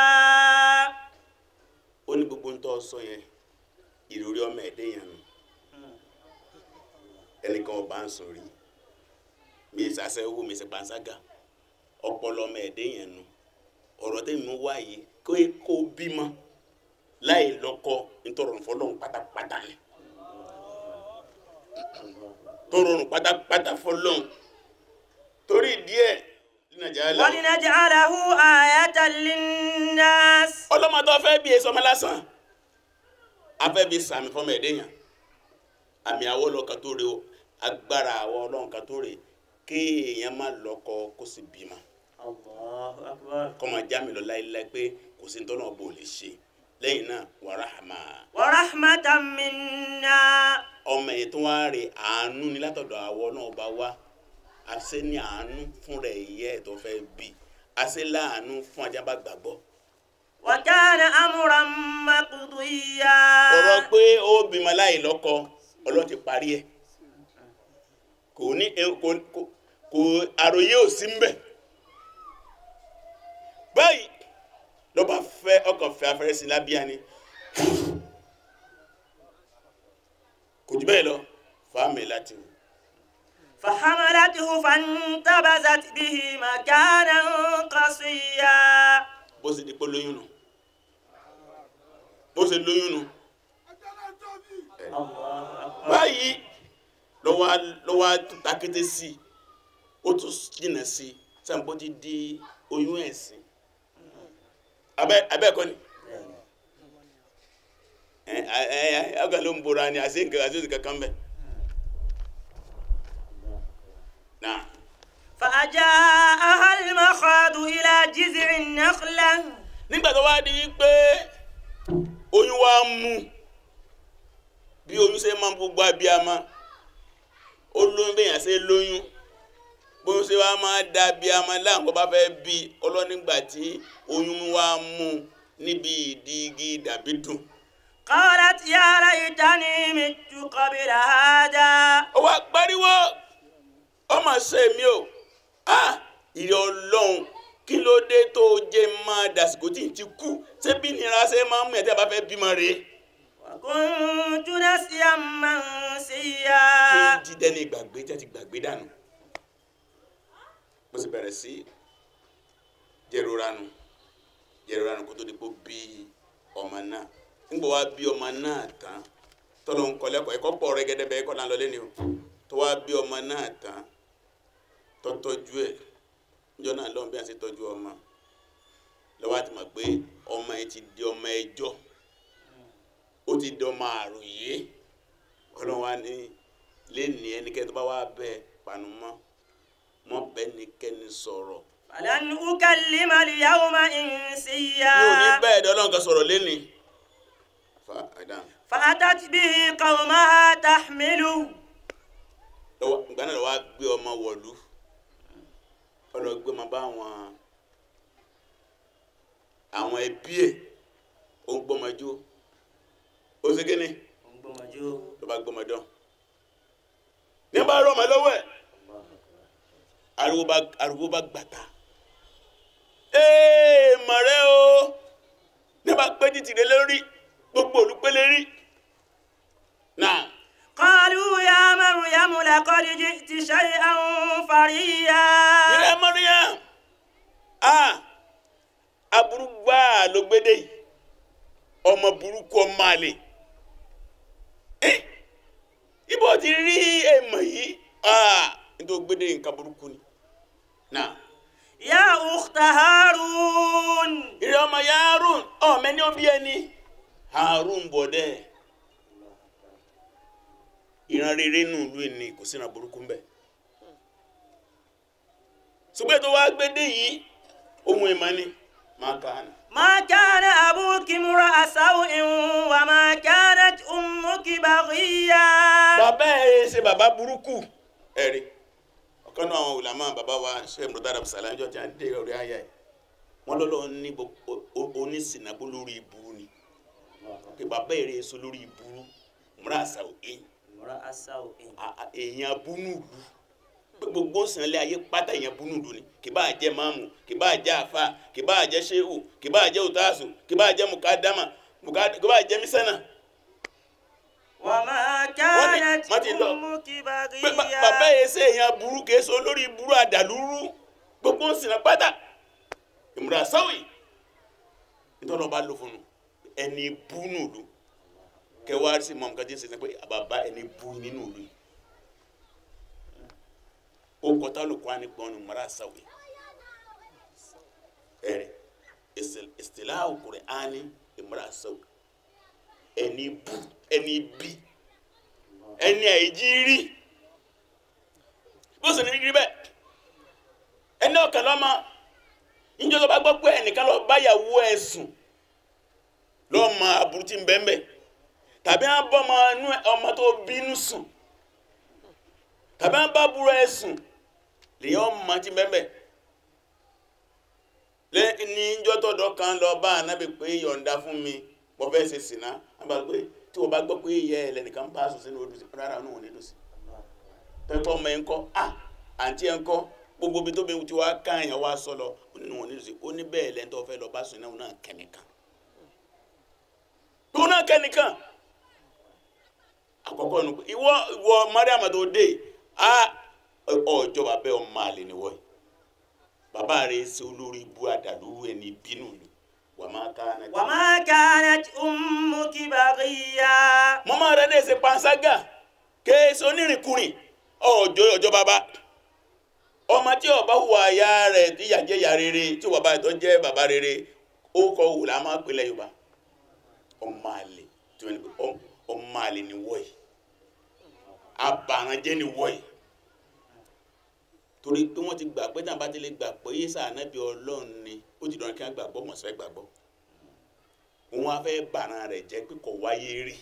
ó ní gbogbo ń tọ́ sọ yẹn ìròrí ọmọ ẹ̀dẹ́ yẹn nù ẹnìkan ọba ń sọ rí mi ìsàsẹ́ owó mi ìsẹ̀ panṣágà ọpọlọ ọmọ ẹ̀dẹ́ yẹn nù ọ̀rọ̀ tẹ́mi mú wá yìí kó kó bímọ láì lọ́kọ nítorọ̀ fọlọ́run pátápátá ni tó rọrùn pátápátá fọlọ́run torí díẹ̀ nàìjíríà lọ. ولنجعله آية للناس ọlọ́mọdé ọ̀fẹ́ bí èso ọmọ lásán afẹ́ bí sàmì fọmọ ẹ̀dẹ́yàn àmì àwọn ọlọ́kan tó rè o agbára àwọn ọlọ́kan tó rè kéèyàn má lọ́kọ kó sì bímọ Allahu akbar. kọ́ máa já mi lọ láéláé pé kò sí tọ́nà ọba ò lè ṣe lẹ́yìn náà wa rahma wa rahmatan minna. ọmọ yìí tó wá rè àánú ni látọ̀dọ̀ àwọ náà bá wá àṣẹ ní àánú fún rẹ̀ ìyẹ́ ẹ̀ tó fẹ́ bí àṣẹ láàánú fún ajá bá gbàgbọ́ wa kana amran maqdiya. ọ̀rọ̀ pé ó bímọ láì lọ́kọ ọlọ́run ti parí ẹ̀ kò ní kò kò kò àròyé ò sí mbẹ̀ báyìí lọ́ba fẹ́ ọkàn fẹ́ afẹ́rẹ́ sí lábíyá ni kò jù bẹ́ẹ̀ lọ fáàmì láti wù. فحملته فانتبذت به مكانا قصيا bó ṣe di pé lóyún nù bó ṣe lóyún nù الله أكبر báyìí lọ́wọ́ lọ́wọ́ takété sí i ó tún jìnà sí i sàǹpó ti di oyún ẹ̀sìn abẹ́ abẹ́ ẹ̀kọ́ ni ẹ ẹ ẹ ọgá ló ń bora ni àti nǹkan àti oṣù kankan bẹ́ẹ̀ náà فأجاءها المخاض إلى جذع النخلة nígbà tó wá di wípé oyún wa mú bí oyún ṣe máa ń gbogbo abiyamọ ó lóyún bẹ́yàn ṣe lóyún bóyún ṣe wá máa da abiyamọ láǹkó bá fẹ́ bí ọlọ́nígbà tí oyún wa mú níbi ìdí igi dàbí dùn. قالت يا ليتني مت قبل هذا ó wá pariwo ọmọ ṣe mi o ah ìrẹ Ọlọ́run kí ló dé tó jẹ́ máa dàsìkò tí n ti kú ṣé bí nira ṣe máa ń mú ẹ tí a bá fẹ́ bímọ rèé. وكنت نسيا منسيا tí dídẹ́ ní ìgbàgbé tí a ti gbàgbé dànù mo sì bẹ̀rẹ̀ sí jẹroranu jẹroranu kó tó di pé ó bí ọmọ náà nígbà wá bí ọmọ náà tán tọ́lọ́ ń kọ́ lẹ́kọ̀ọ́ ẹ̀kọ́ pọ̀ rẹ́gẹ́dẹ́ bẹ́ẹ̀ kọ́ là ń lọ lẹ́ni o tó wá bí ọmọ náà tán tó tọ́jú ẹ̀ níjọ́ náà lọ́n bí a ṣe tọ́jú ọmọ lọ́wọ́ àti mọ̀ pé ọmọ ẹ ti di ọmọ ẹjọ́ ó ti di ọmọ àròyé ọlọ́run wa ní lẹ́ni ẹnikẹ́ni tó bá wá bẹ́ẹ̀ panu mọ́ mọ́ bẹ́ẹ̀ nikẹ́ni sọ̀rọ̀ فلن أكلم اليوم mi ò ní إنسيا bẹ́ẹ̀ dẹ́ ọlọ́run kan sọ̀rọ̀ lẹ́ni. fa ẹ̀dá فأتت به قومها تحمله lọ́wọ́ ìgbà náà lọ́wọ́ á gbé ọmọ wọ̀lú ọlọ́ gbé ọmọ bá àwọn àwọn ẹbí ẹ̀ ó ń gbọ́mọjó ó ṣe kíni ló bá gbọ́mọdán ní bá rọ ọmọ lọ́wọ́ ẹ̀ ariwo bá ariwo bá gbàtà ee mọ̀rẹ́ o ní bá pé títì rẹ lórí gbogbo olùpẹ̀lẹ̀ rí náà. قالوا يا مريم لقد جئت شيئا فريا ìrẹ́ Mariam a aburú gbáà ló gbédè yìí ọmọ burúkú ọmọ àlè Eh, ibo ti rí èèmọ̀ yìí a nítorí gbédè nǹkan burúkú ni náà يا أخت هارون ìrẹ́ ọmọ ya Harun ọmọ ẹni òbí ẹni Harun bọ̀dẹ́ ìran rere nù ìlú ẹni kò sínú burúkú ń bẹ ṣùgbọ́n tó wá gbédè yìí ohun ìmọ̀ ni máa kà á nà. ما كان أبوك امرأ سوء وما كانت أمك بغيا bàbá ẹ ṣe bàbá burúkú ẹ̀rí ọ̀kan náà àwọn ulama bàbá wa ṣe mùtàdà sàlájọ́ tí a dé orí ayá ẹ̀ wọ́n lọ́lọ́ ní bo- o- o- onísìnàbó lórí ìburú ni pé bàbá èrè èso lórí ìburú múra àṣà òkè امرأة سوء èèyàn búnúùlù pé gbogbo sànlẹ̀ ayé pátá èèyàn búnúùlù ni kì bá jẹ́ máàmù kì bá jẹ́ àfà kì bá jẹ́ ṣéhù kì bá jẹ́ òtásù kì bá jẹ́ mùkádàmà mùkádà- kì bá jẹ́ mísánà وما Wọ́n كانت ní- wọ́n ti lọ. أمك pé ba- بغيا bàbá yẹn ṣe èèyàn burú kìí ṣe olórí burú àdàlúrú gbogbo ń sinà pátá ìmúra sáwì nítorí ọba lò fún un ẹni bú nùlù kẹwàá sí mọ nǹkan tí ń ṣe pé bàbá ẹni bú nínú ìlú yìí ó kọtà lóko á ní pọn ní ìmúra sáwì ẹrẹ ìsìlá òkùnrin á ní ìmúra sáwì ẹni bú ẹni bí ẹni àìjí rí bó sì ní rí bẹ́ẹ̀ ẹni ọ̀kẹ́ lọ́mọ níjọ́ tó bá gbọ́ pé ẹnìkan lọ báyàwó ẹ̀ sùn lọ́ọ́ mọ aburú tí ń bẹ́ẹ̀ bẹ́ẹ̀ tàbí à ń bọ́ ọmọ inú ẹ- ọmọ tó bínú sùn tàbí à ń bá burú ẹ̀ sùn lèyàn ọmọ tí ń bẹ́ẹ̀ bẹ́ẹ̀ lẹ́yìn ní níjọ́ tọ́dọ̀ kan lọ bá ànábì pé yọ̀ǹda fún mi mo fẹ́ ṣe sìnà àbá pé tí wọ́n bá gbọ́ pé ìyá ẹ̀ lẹ́nìkan bá sùn sínú odò sí rárá òun ò ní lò sí pẹ́pẹ́ ọmọ ẹ̀ ń kọ́ à àǹtí ẹ̀ ń kọ́ gbogbo ibi tó bí ti wá ká èèyàn wá sọ lọ ó ní wọn ní lò sí ó ní bẹ́ẹ̀ lẹ́ńtọ́ fẹ́ lọ bá sùn náà òun náà kẹ́nìkan òun náà kẹ́nìkan àkọ́kọ́ nu ìwọ ìwọ mariam tó dé a ọjọ́ bàbá ọmọ àlè ni wọ́n yìí bàbá rẹ̀ ṣe olórí ibú àdàlú ẹni bínú lu wà máa ká náà. وما كانت أمك بغيا mọ́mọ́ rẹ̀ dẹ̀ ṣe panṣágà kéésì onírìnkùnrin ọjọ́ ọjọ́ bàbá ọmọ tí ọba hùwà ya rẹ̀ tí ìyá jẹ́ ìyá rere tí bàbá rẹ̀ tó jẹ́ bàbá rere ó kọ́ wù lá máa pèlè yorùbá ọmọ àlè tí wọ́n ní pé ọm- ọmọ àlè ni wọ́ọ̀yì abàrànjẹ́ ni wọ́ọ̀yì torí pé wọ́n ti gbà pé táwọn bá ti lè gbà pé yéésà ànábì ọlọ́run ni ó ti dọ̀rọ̀ kí wọ́n gbàgbọ́ mọ̀sẹ́ gbàgbọ́ òun á fẹ́ bàràn rẹ̀ jẹ́ pé kò wáyé rí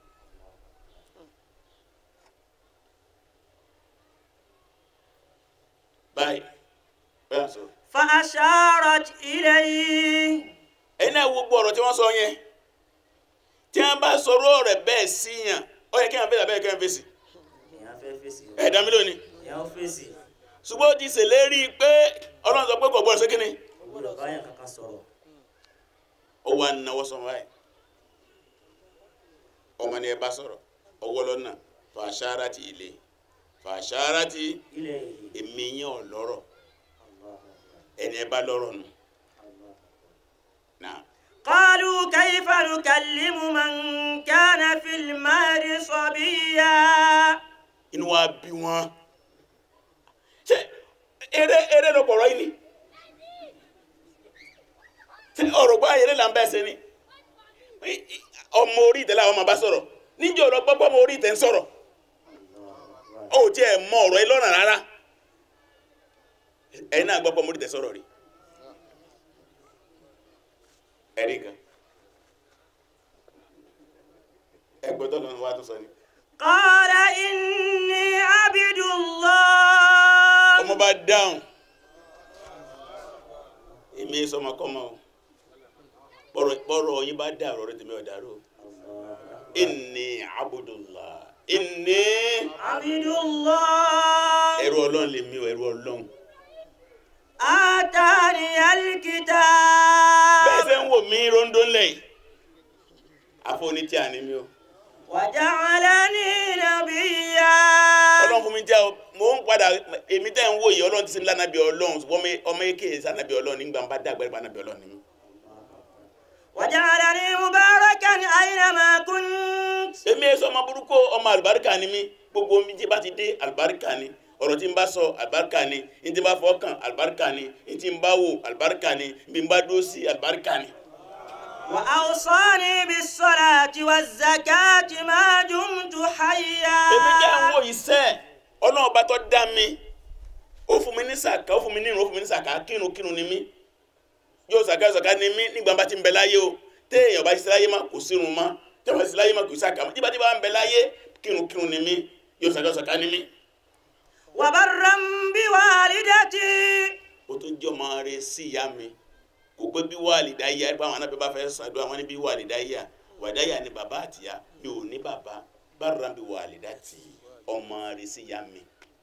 báyìí bẹ́ẹ̀ sọ فأشارت إليه ẹ̀yin náà wo gbogbo ọ̀rọ̀ tí wọ́n sọ yẹn tí wọ́n bá sọ̀rọ̀ rẹ̀ bẹ́ẹ̀ sí yàn ó yẹ kí wọ́n fèsì abẹ́rẹ́ kí wọ́n fèsì ìyá fẹ́ fèsì o ẹ̀ẹ́dá mi lónìí ìyá ó fèsì ṣùgbọ́n ó ti ṣèlérí pé ọlọ́run sọ pé kò gbọ́dọ̀ sí kínní kò gbọ́dọ̀ báyàn kankan sọ̀rọ̀ ó wà náwó sọ báyìí ọmọ ni ẹ bá sọ̀rọ̀ ọwọ́ lọ́nà fàṣàrà ti ilé fàṣàrà ti ilé yìí èmi yẹn ọ̀ lọ́rọ̀ ẹni ẹ bá lọ́rọ̀ nù náà. قالوا كيف نكلم من كان في المهد صبيا inú wa bí wọn ṣe eré eré ló pọ̀rọ̀ yìí ni ṣe ọ̀rọ̀ gbọ́ ayẹlẹ́ là ń bẹ́ẹ̀ ṣe ni I- i- ọmọ orí ìtẹ́lẹ̀ àwọn ọmọ bá sọ̀rọ̀ níjẹ́ ọ̀rọ̀ gbọ́gbọ́ ọmọ orí ìtẹ́ ń sọ̀rọ̀ ó tí ẹ̀ mọ ọ̀rọ̀ yìí lọ́nà rárá ẹ̀yin náà gbọ́gbọ́ ọmọ orí ìtẹ́ sọ̀rọ̀ rí ẹ̀rí kan ẹgbẹ́ tó lọ́nà wa tó sọ ni. قال إني عبد الله ọmọ bá dáhùn èmi sọmọkọmọ o bọ́rọ̀ bọ́rọ̀ yín bá dá ọ̀rọ̀ rẹ tèmi ọ̀dàrú inni abudullah inni عبد الله ẹrú ọlọ́run lèmi o ẹrú ọlọ́run آتاني bẹ́ẹ̀ الكتاب sẹ́ ń wò mí rondo ńlẹ̀ yìí àfọ̀ní tí a ní mi o وجعلني نبيا ọlọ́run fún mi jẹ́ o mò ń padà èmi tẹ́ ń wò yìí ọlọ́run ti sin lánàbí ọlọ́run ṣùgbọ́n ọmọ- ọmọ eke sànàbí ọlọ́run nígbà bá dàgbà ẹ̀ bánàbí ọlọ́run ni mi. وجعلني مباركا أينما كنت èmi ẹ sọ ọmọ burúkú ọmọ àlùbáríkà ni mí gbogbo omi tí bá ti dé àlùbáríkà ni ọ̀rọ̀ tí n bá sọ àlùbáríkà ni n tí n bá fọkàn àlùbáríkà ni n tí n bá wò àlùbáríkà ni bí n bá dúró sí àlùbáríkà ni. وأوصاني بالصلاة والزكاة ما دمت حيا èmi jẹ́ ń wò yìí sẹ́ ọlọ́run bá tọ́ dá mi ó fún mi ní sàkà ó fún mi ní ìrun ó fún mi ní sàkà kírun kírun ni mí yóò sàkà sàkà ni mí nígbà bá ti ń bẹ láyé o téèyàn bá ti sí láyé má kò sírun má téèyàn bá ti sí láyé má kò sí sàkà má tí bá ti bá ń bẹ láyé kírun kírun ni mí yóò sàkà sàkà ni mí. وبرا بوالدتي ó tún jẹ́ ọmọ rẹ sí ìyá mi kò pé bí wàlìdá yá ẹ pé àwọn anábẹ́ bá fẹ́ ṣàdúrà wọn ní bí wàlìdá yá wàlìdá yá ni bàbá àtìyá mi ò ní bàbá bára bí wàlìdá tì í ọmọ rẹ sí ìyá mi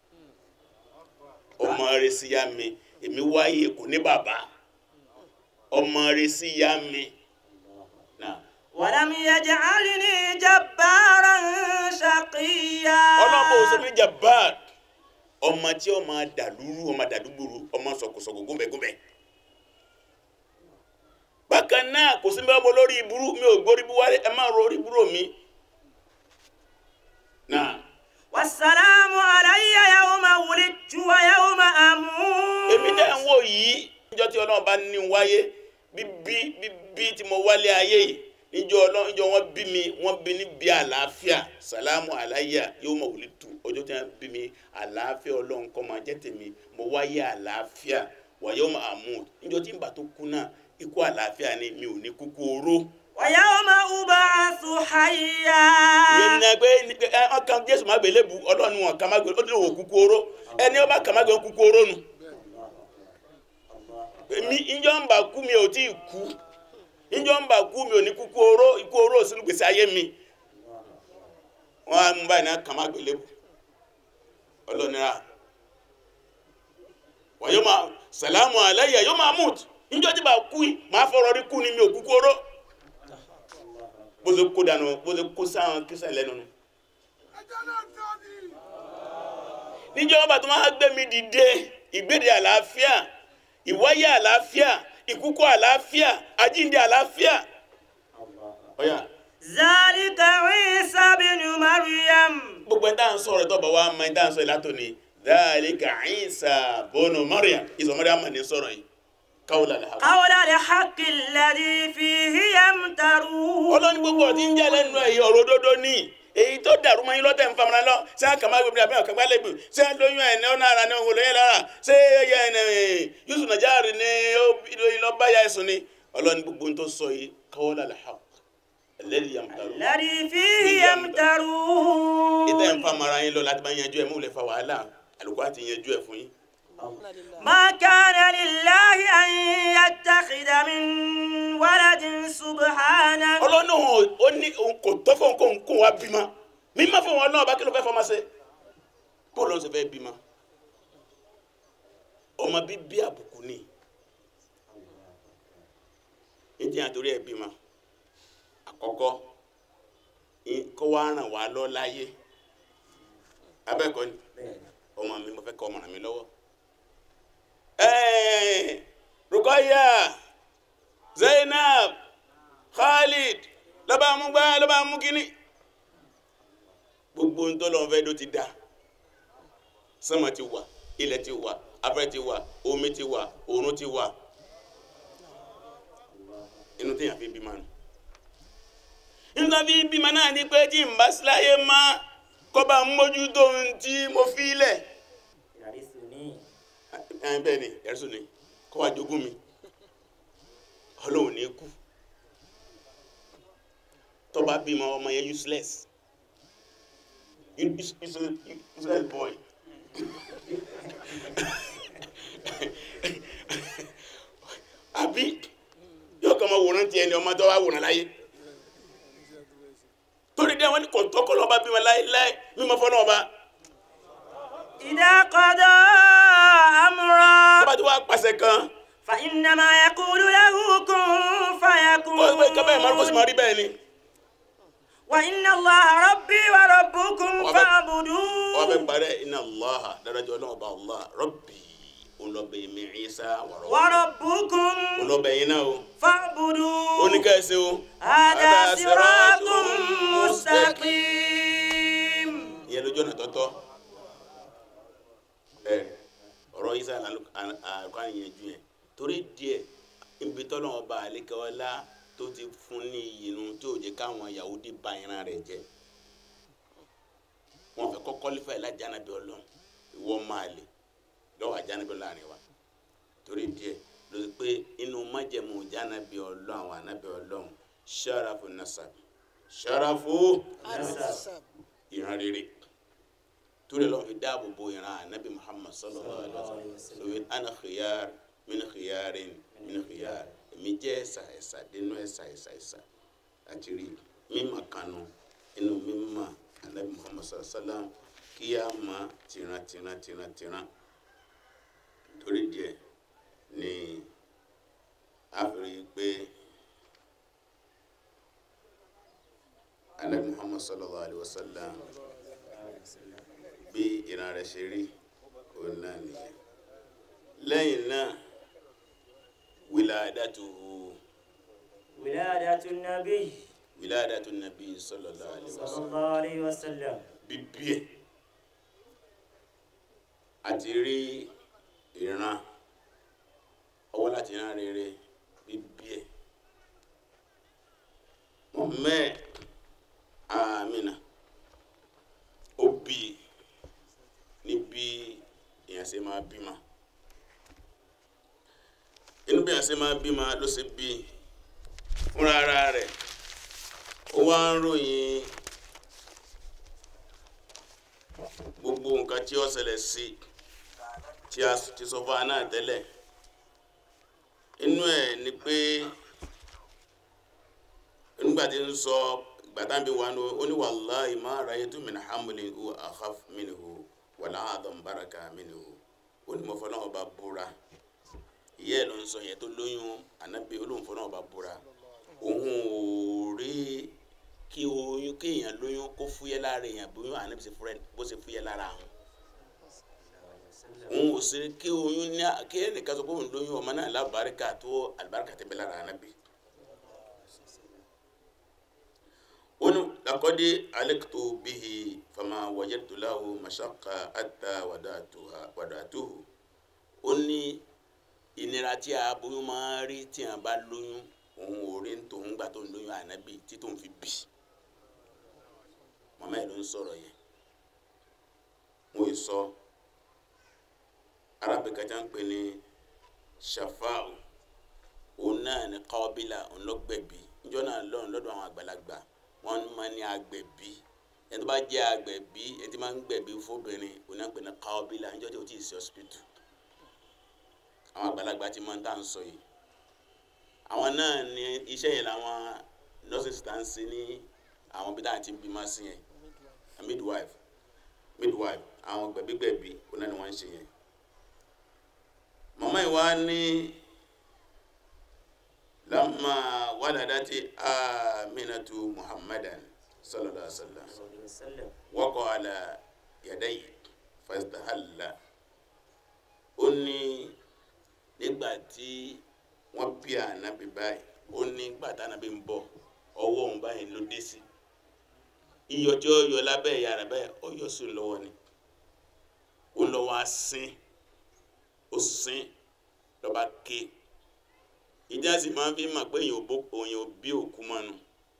ọmọ rẹ sí ìyá mi èmi wáyé kò ní bàbá ọmọ rẹ sí ìyá mi náà ولم يجعلني جبارا شقيا ọlọ́mọ òsèmí jabbar ọmọ tí ọmọ dàlúrú ọmọ dàdúgbòrú ọmọ sọkòsọkò gúnbẹgúnbẹ bákan náà kò sí bẹ́ẹ̀ mo lórí ìburú mi ò gbórí buwárí ẹ má ro orí búrò mi náà والسلام علي يوم ولدت ويوم أموت èmi tẹ́ ń wò yìí níjọ́ tí ọlọ́run bá ní n wáyé bíbí bíbí tí mo wálé ayé yìí níjọ́ ọlọ́run níjọ́ wọ́n bí mi wọ́n bí ní bí àlàáfíà sàlámù aláyà yóò mọ̀ wòlé tu ọjọ́ tí wọ́n bí mi àlàáfíà ọlọ́run kó máa jẹ́ tèmi mo wáyé àlàáfíà wàyọ́ mahmud níjọ́ tí ń bà tó kú náà ikú àlàáfíà ni mi ò ní kúkú oró ويوم أبعث حيا ìyẹn ní ẹgbẹ́ ọkàn jésù má gbélé bu ọlọ́run wọn kà má gbélé ó ní òwò kúkú oró ẹni ọba kà má gbélé kúkú oró nu mi ìjọ ń bà kú mi ò tí ì kú ìjọ ń bà kú mi ò ní kúkú oró ikú oró sínú gbèsè ayé mi wọn á mú báyìí náà kà má gbélé bu ọlọ́nira wọ́n yóò máa sàlámù aláyà yóò máa mút ìjọ tí bá kú yìí máa fọ̀rọ̀ rí kú ni mi ò kúkú oró bó ṣe kó dànù bó ṣe kó sáwọn kírísítà lẹ́nu nu. níjọ́ wọn bá tó máa gbé mi dìde ìgbéde àlàáfíà ìwáyé àlàáfíà ìkúkú àlàáfíà àjíǹde àlàáfíà. ọ̀yà ذلك عيسى بن مريم gbogbo ẹni tá à ń sọ̀rọ̀ tó bá wa mọ ẹni tá à ń sọ̀rọ̀ látòní dhalika Isa bonu Maryam ìsọ̀ Maryam mà ní sọ̀rọ̀ yìí káwọ́ lálẹ́ ha. قول الحق الذي فيه يمترون ọlọ́ni gbogbo ọ̀tí ń jẹ́ lẹ́nu ẹ̀yìn ọ̀rọ̀ òdodo ní èyí tó dàrú mọ́ yín lọ́tẹ̀ ń famara lọ ṣé àkàmá gbèbí àbí ọ̀kàgbá lẹ́gbẹ̀ ṣé lóyún ẹ̀ ní ọ̀nà ara ní òun lóyún lára ṣé ẹyẹ ẹ̀ Yusuf Najari ní lọ́bàyà ẹ̀sùn ni ọlọ́ni gbogbo tó sọ yìí káwọ́ lálẹ́ ha ẹlẹ́rìí yamtaru الذي فيه يمترون ìtẹ̀ ń famara yín lọ láti bá yanjú ẹ̀ mú lè fa wàhálà àlùkò àti yanjú ẹ̀ fún yín. ما كان لله أن يتخذ من ولد سبحانه ọlọ́ni òun ò ní òun kò tọ́ fún òun kó òun kó wa bímọ mímọ́ fún wọn náà bá kí ló fẹ́ fọmọ ṣe kó ló ń ṣe fẹ́ bímọ ọmọ bíbí àbùkù ni ìdí àtòrí ẹ̀ bímọ àkọ́kọ́ ì- kó wá ràn wá lọ láyé abẹ́ẹ̀kọ́ ni ọmọ mi mo fẹ́ kọ́ ọmọ ràn mí lọ́wọ́ ẹ̀ẹ́ Rukaya Zainab Khalid lọ́ba mú gbá lọ́ba mú kíní gbogbo ń tọ́lọ́ fẹ́ ló ti dá sánmà ti wà ilẹ̀ ti wà afẹ́ ti wà omi ti wà oòrùn ti wà inú téèyàn fi bímọ nù nígbà fi bímọ náà ni pé tí n bá síláyé má kọ́ba mójútó ohun tí mo fi lẹ̀ ẹ̀ bẹ́ẹ̀ ni ẹ̀rọ ni kọ́ wa jogún mi ọlọ́run ní kú tó bá bímọ ọmọ yẹn useless Use- useless useless boy àbí yóò kọ́ ọmọ wòran tiẹ̀ ni ọmọ tó wá wòran láyé torí dẹ́ wọ́n ní kò tọ́kọ́ lọ́ba bímọ láéláé mímọ fọ́nà ọba إذا قضى أمرا tó bá ti wá pàṣẹ kan فإنما يقول له كن kó o gbé kábẹ́ẹ̀ máa kó sì máa فيكون rí bẹ́ẹ̀ ni وإن الله ربي وربكم وأبد- wọ́n فاعبدوه fẹ́ parẹ́ iná allah dáradjọ́ ọlọ́run ọba allah rọ́bì olọ́bẹ̀ mi Ìsá wàrọ̀ وربكم olọ́bẹ̀ yín náà o فاعبدوه oníkẹ́sẹ̀ o هذا صراط mustaqim. مستقيم ìyẹn lójú ọ̀nà tọ́tọ́ ẹ ọ̀rọ̀ Ìsá àlùkò àyànjú yẹn torí díẹ̀ ibi tọ́lọ́ ọba àlékẹ́wọ́lá tó ti fún ní ìyinu tí ò jẹ́ káwọn Yahudi ba ìran rẹ̀ jẹ́ wọn fẹ́ kọ́kọ́ lífà ẹ̀ lájànàbí ọlọ́run ìwọ máa lè lọ́wọ́ àjànàbí láàrin wa torí díẹ̀ ló ti pé inú májẹ̀mú jànàbí ọlọ́run àwọn ànàbí ọlọ́run ṣarafu nasab ṣarafu Nasab. ìran rere torí lọ́wọ́ fi dáàbò bo ìran ànábì Muhammad sallallahu alaihi wasallam lórí ana khiyar min khiyarin min khiyar èmi jẹ́ ẹ̀sà ẹ̀sà dénú ẹ̀sà ẹ̀sà ẹ̀sà àti rí mímọ̀ kanu inú mímọ̀ ànábì Muhammad sallallahu alaihi wasallam kí a mọ̀ tìran tìran tìran tìran torí díẹ̀ ni a fi rí i pé ànábì Muhammad sallallahu alaihi wasallam bí ìran rẹ̀ ṣe rí òun náà nìyẹn lẹ́yìn náà wiladatuhu ولادة النبي wiladatu nabi sallallahu alaihi صلى wasallam الله عليه وسلم bíbí ẹ̀ àti rí ìran ọwọ́ láti ìran rere bíbí ẹ̀ mọ̀mẹ́ àmìnà ó bí ní bí èèyàn ṣe máa bímọ ṣe máa bímọ ló ṣe bí fúnra ara rẹ̀ ó wá ń ròyìn gbogbo nǹkan tí ó ṣẹlẹ̀ sí tí a ti sọ fún wa náà tẹ́lẹ̀ inú ẹ̀ ni pé nígbà tí ń sọ gbàtà bí wa ó ní wallahi ma ra'aytu min hamlin huwa akhaf minhu wala a'dham baraka minhu ó ní mo fọlọ́ ọba búra ìyá ẹ̀ ló ń sọ yẹn tó lóyún ànábì olóhùn fọlọ́ ọba búra òun ò rí kí oyún kéèyàn lóyún kó fúyẹ́ lára èèyàn bóyún ànábì ṣe fúrẹ́ bó ṣe fúyẹ́ lára àwọn òun ò sí kí oyún ní kí ẹnìkan sọ pé òun lóyún ọmọ náà lábàárìkà tó àlùbáríkà tẹ́ bẹ lára ànábì. onu lakodi aliktu bihi fama wajadtu lahu mashaqqa hatta wadatuha wadatuhu ó ní ìnira tí a bóyún máa rí tí a bá lóyún òun ò rí tòun gbà tó ń lóyún ànábì tí tóun fi bì màmá ẹ̀ ló ń sọ̀rọ̀ yẹn mo ì sọ arábìnrin kan ń pè ní shafa'u òun náà ní kọ́bílà òun ló gbẹ̀bí níjọ́ náà lọ́run lọ́dọ̀ àwọn àgbàlagbà wọ́n máa ní agbẹ̀bí ẹni tó bá jẹ́ agbẹ̀bí ẹni tí máa ń gbẹ̀bí fóbìnrin òun náà pè ní kọ́bílà níjọ́ tí o ti sí hospital àwọn àgbàlagbà ti máa ń tà ń sọ yìí àwọn náà ní iṣẹ́ yẹn làwọn nurses tá ń ṣe ní àwọn bí táwọn ti ń bímọ sí yẹn midwife midwife àwọn gbẹ̀bígbẹ̀bí òun náà ni wọ́n ń ṣe yẹn màmá yìí wá ní lamma waladati aminatu muhammadan sallallahu alaihi wasallam waqo ala yadayi fastahalla ó ní nígbà tí wọ́n bí ànábì báyìí ó ní nígbà tí ànábì ń bọ̀ ọwọ́ òun báyìí ló dé sí iyọ̀ tí ó yọ lábẹ́ ìyá rẹ̀ báyìí ó yọ sí lọ́wọ́ ni ó lọ́wọ́ á sín ó sín lọ́ba ké ìdí àti máa fi mọ̀ pé òyìn òbí òkú mọ́nu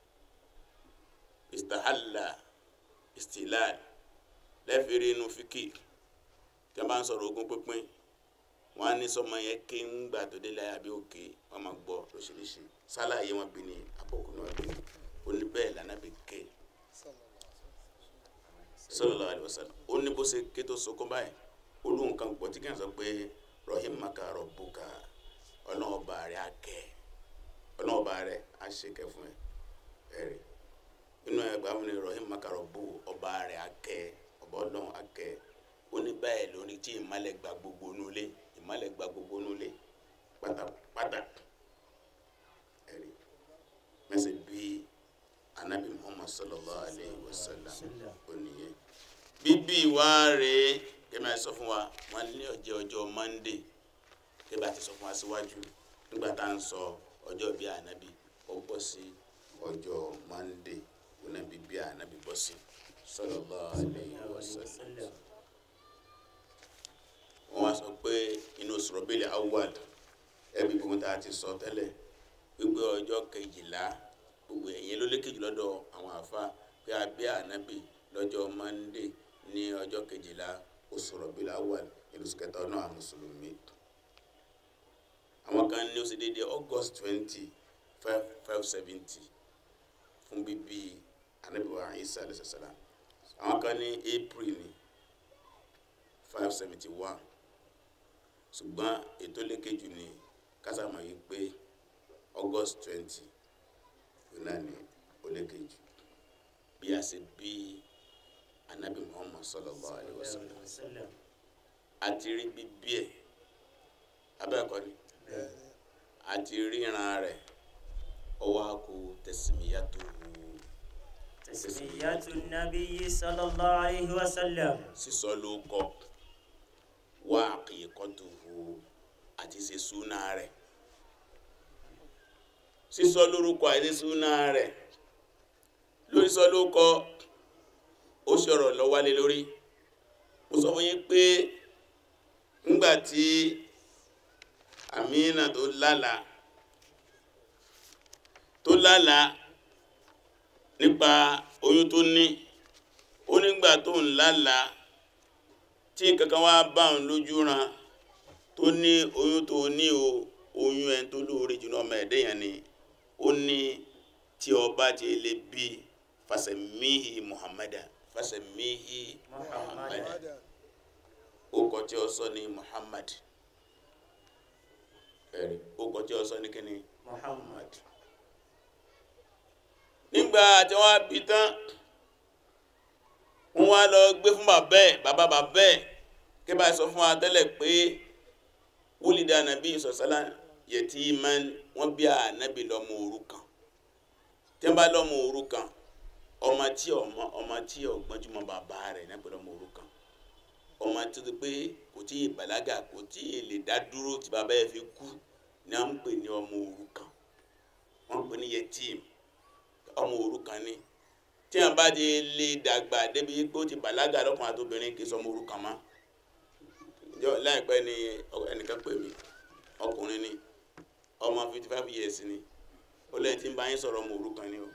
istahalla istilal lẹ́fẹ̀ẹ́rẹ́ inú fíkì tí wọ́n bá ń sọ̀rọ̀ ogún pínpín wọ́n á ní sọmọ yẹn ké ń gbà tó dé láyà bí òkè wọ́n máa gbọ́ lóṣìṣì sálàyé wọn bí ní àbọ̀kù náà bí ó ní bẹ́ẹ̀ lànà bí ké sallallahu alaihi wasallam ó ní bó ṣe ké tó sokún báyìí olóhùn kan gbọ́ tí kí n sọ pé rahimaka rabbuka ọlọ́ọ̀ba rẹ̀ akẹ́ ọlọ́ọ̀ba rẹ̀ aṣèkẹ́ fún ẹ ẹ̀rí inú ẹgbàá wọn ni rahimaka rabbu ọba rẹ̀ akẹ́ ọba ọlọ́run akẹ́ ó ní báyìí lórí tí ìmálẹ̀ gba gbogbo nulẹ̀ ìmálẹ̀ gba gbogbo nulẹ̀ pátápátá ẹ̀rí mẹ́sẹ̀ bí anabi muhammad sallallahu alayhi wa sallam ó nìyẹn bíbí wa rèé kẹ́mi àti sọ fún wa wọn ní ọjọ́ ọjọ́ monday kẹ́mi àti sọ fún wa síwájú nígbà tá à ń sọ ọjọ́ bí ànábì ó bọ́ sí ọjọ́ monday ó náà bí bí ànábì bọ́ sí sallallahu alayhi wa sallam wọ́n wá sọ pé inú Rabiul Awwal ẹbí gbogbo tá a ti sọ tẹ́lẹ̀ wípé ọjọ́ kejìlá gbogbo ẹ̀yìn ló lékejì lọ́dọ̀ àwọn àfa pé a bí ànábì lọ́jọ́ monday ní ọjọ́ kejìlá oṣù Rabiul Awwal ìlú sùkẹta ọ̀nà àwọn mùsùlùmí àwọn kan ní ó ṣe déédéé august twenty five five seventy fún bíbí ànábì wa Isa alayhi salam àwọn kan ní april ní five seventy one ṣùgbọ́n ètò lékejì ní kásámọ̀ yìí pé august twenty náà ní ó lékejì bí a ṣe bí anabi muhammad sallallahu alaihi wasallam àti rí bíbí ẹ abẹ́ẹ̀kọ́ ni àti ríran rẹ̀ ọwọ́ àkó tẹ̀símíyàtò تسمية النبي صلى الله عليه وسلم sísọ ló kọ wá àkìkọ́tò àti ṣe súnà rẹ̀ sísọ lórúkọ àti súnà rẹ̀ lórí sọ ló kọ ó ṣọ̀rọ̀ lọ́wálé lórí mo sọ fún yín pé ńgbà tí Amina tó lálà tó lálà nípa oyún tó ní ó nígbà tó ń lálà tí kankan wá bá òun lójú ran tó ní oyún tó ní o oyún ẹni tó lóore jù náà ọmọ ẹ̀dẹ́ yẹn ni ó ní tí ọba ti lè bí fasẹ̀míhì muhammadu fasẹ̀míhì muhammadu ó kọ tí ó sọ ní muhammad ẹ̀rí ó kọ tí ó sọ ní kíni muhammad nígbà tí wọ́n bí tán wọ́n wá lọ gbé fún bàbá ẹ̀ bàbá bàbá ẹ̀ kí bá sọ fún wa tẹ́lẹ̀ pé wúlídà nàbí sọ̀sálà yẹtí man wọ́n bí ànábì lọ́mọ òrukàn tí wọ́n bá lọ́mọ òrukàn ọmọ tí ọmọ ọmọ tí ọgbọ́njúmọ́ bàbá rẹ̀ náà pẹ̀lú ọmọ òrukàn ọmọ tó ti pé kò tí ì bàlágà kò tí ì lè dá dúró tí bàbá ẹ̀ fi kú ni wọ́n ń pè ní ọmọ òrukàn wọ́n ń pè ní yẹtím ọmọ òrukàn ni tí wọ́n bá ti lè dàgbà débi pé ó ti bàlágà lọ́kùnrin àti obìnrin kì í sọ ọmọ òrukàn mọ́ jọ láìpẹ́ ni ẹnìkan pè mí ọkùnrin ni ọmọ fifty five years ni ó lẹ́yìn tí ń bá yín sọ̀rọ̀ ọmọ òrukàn ni o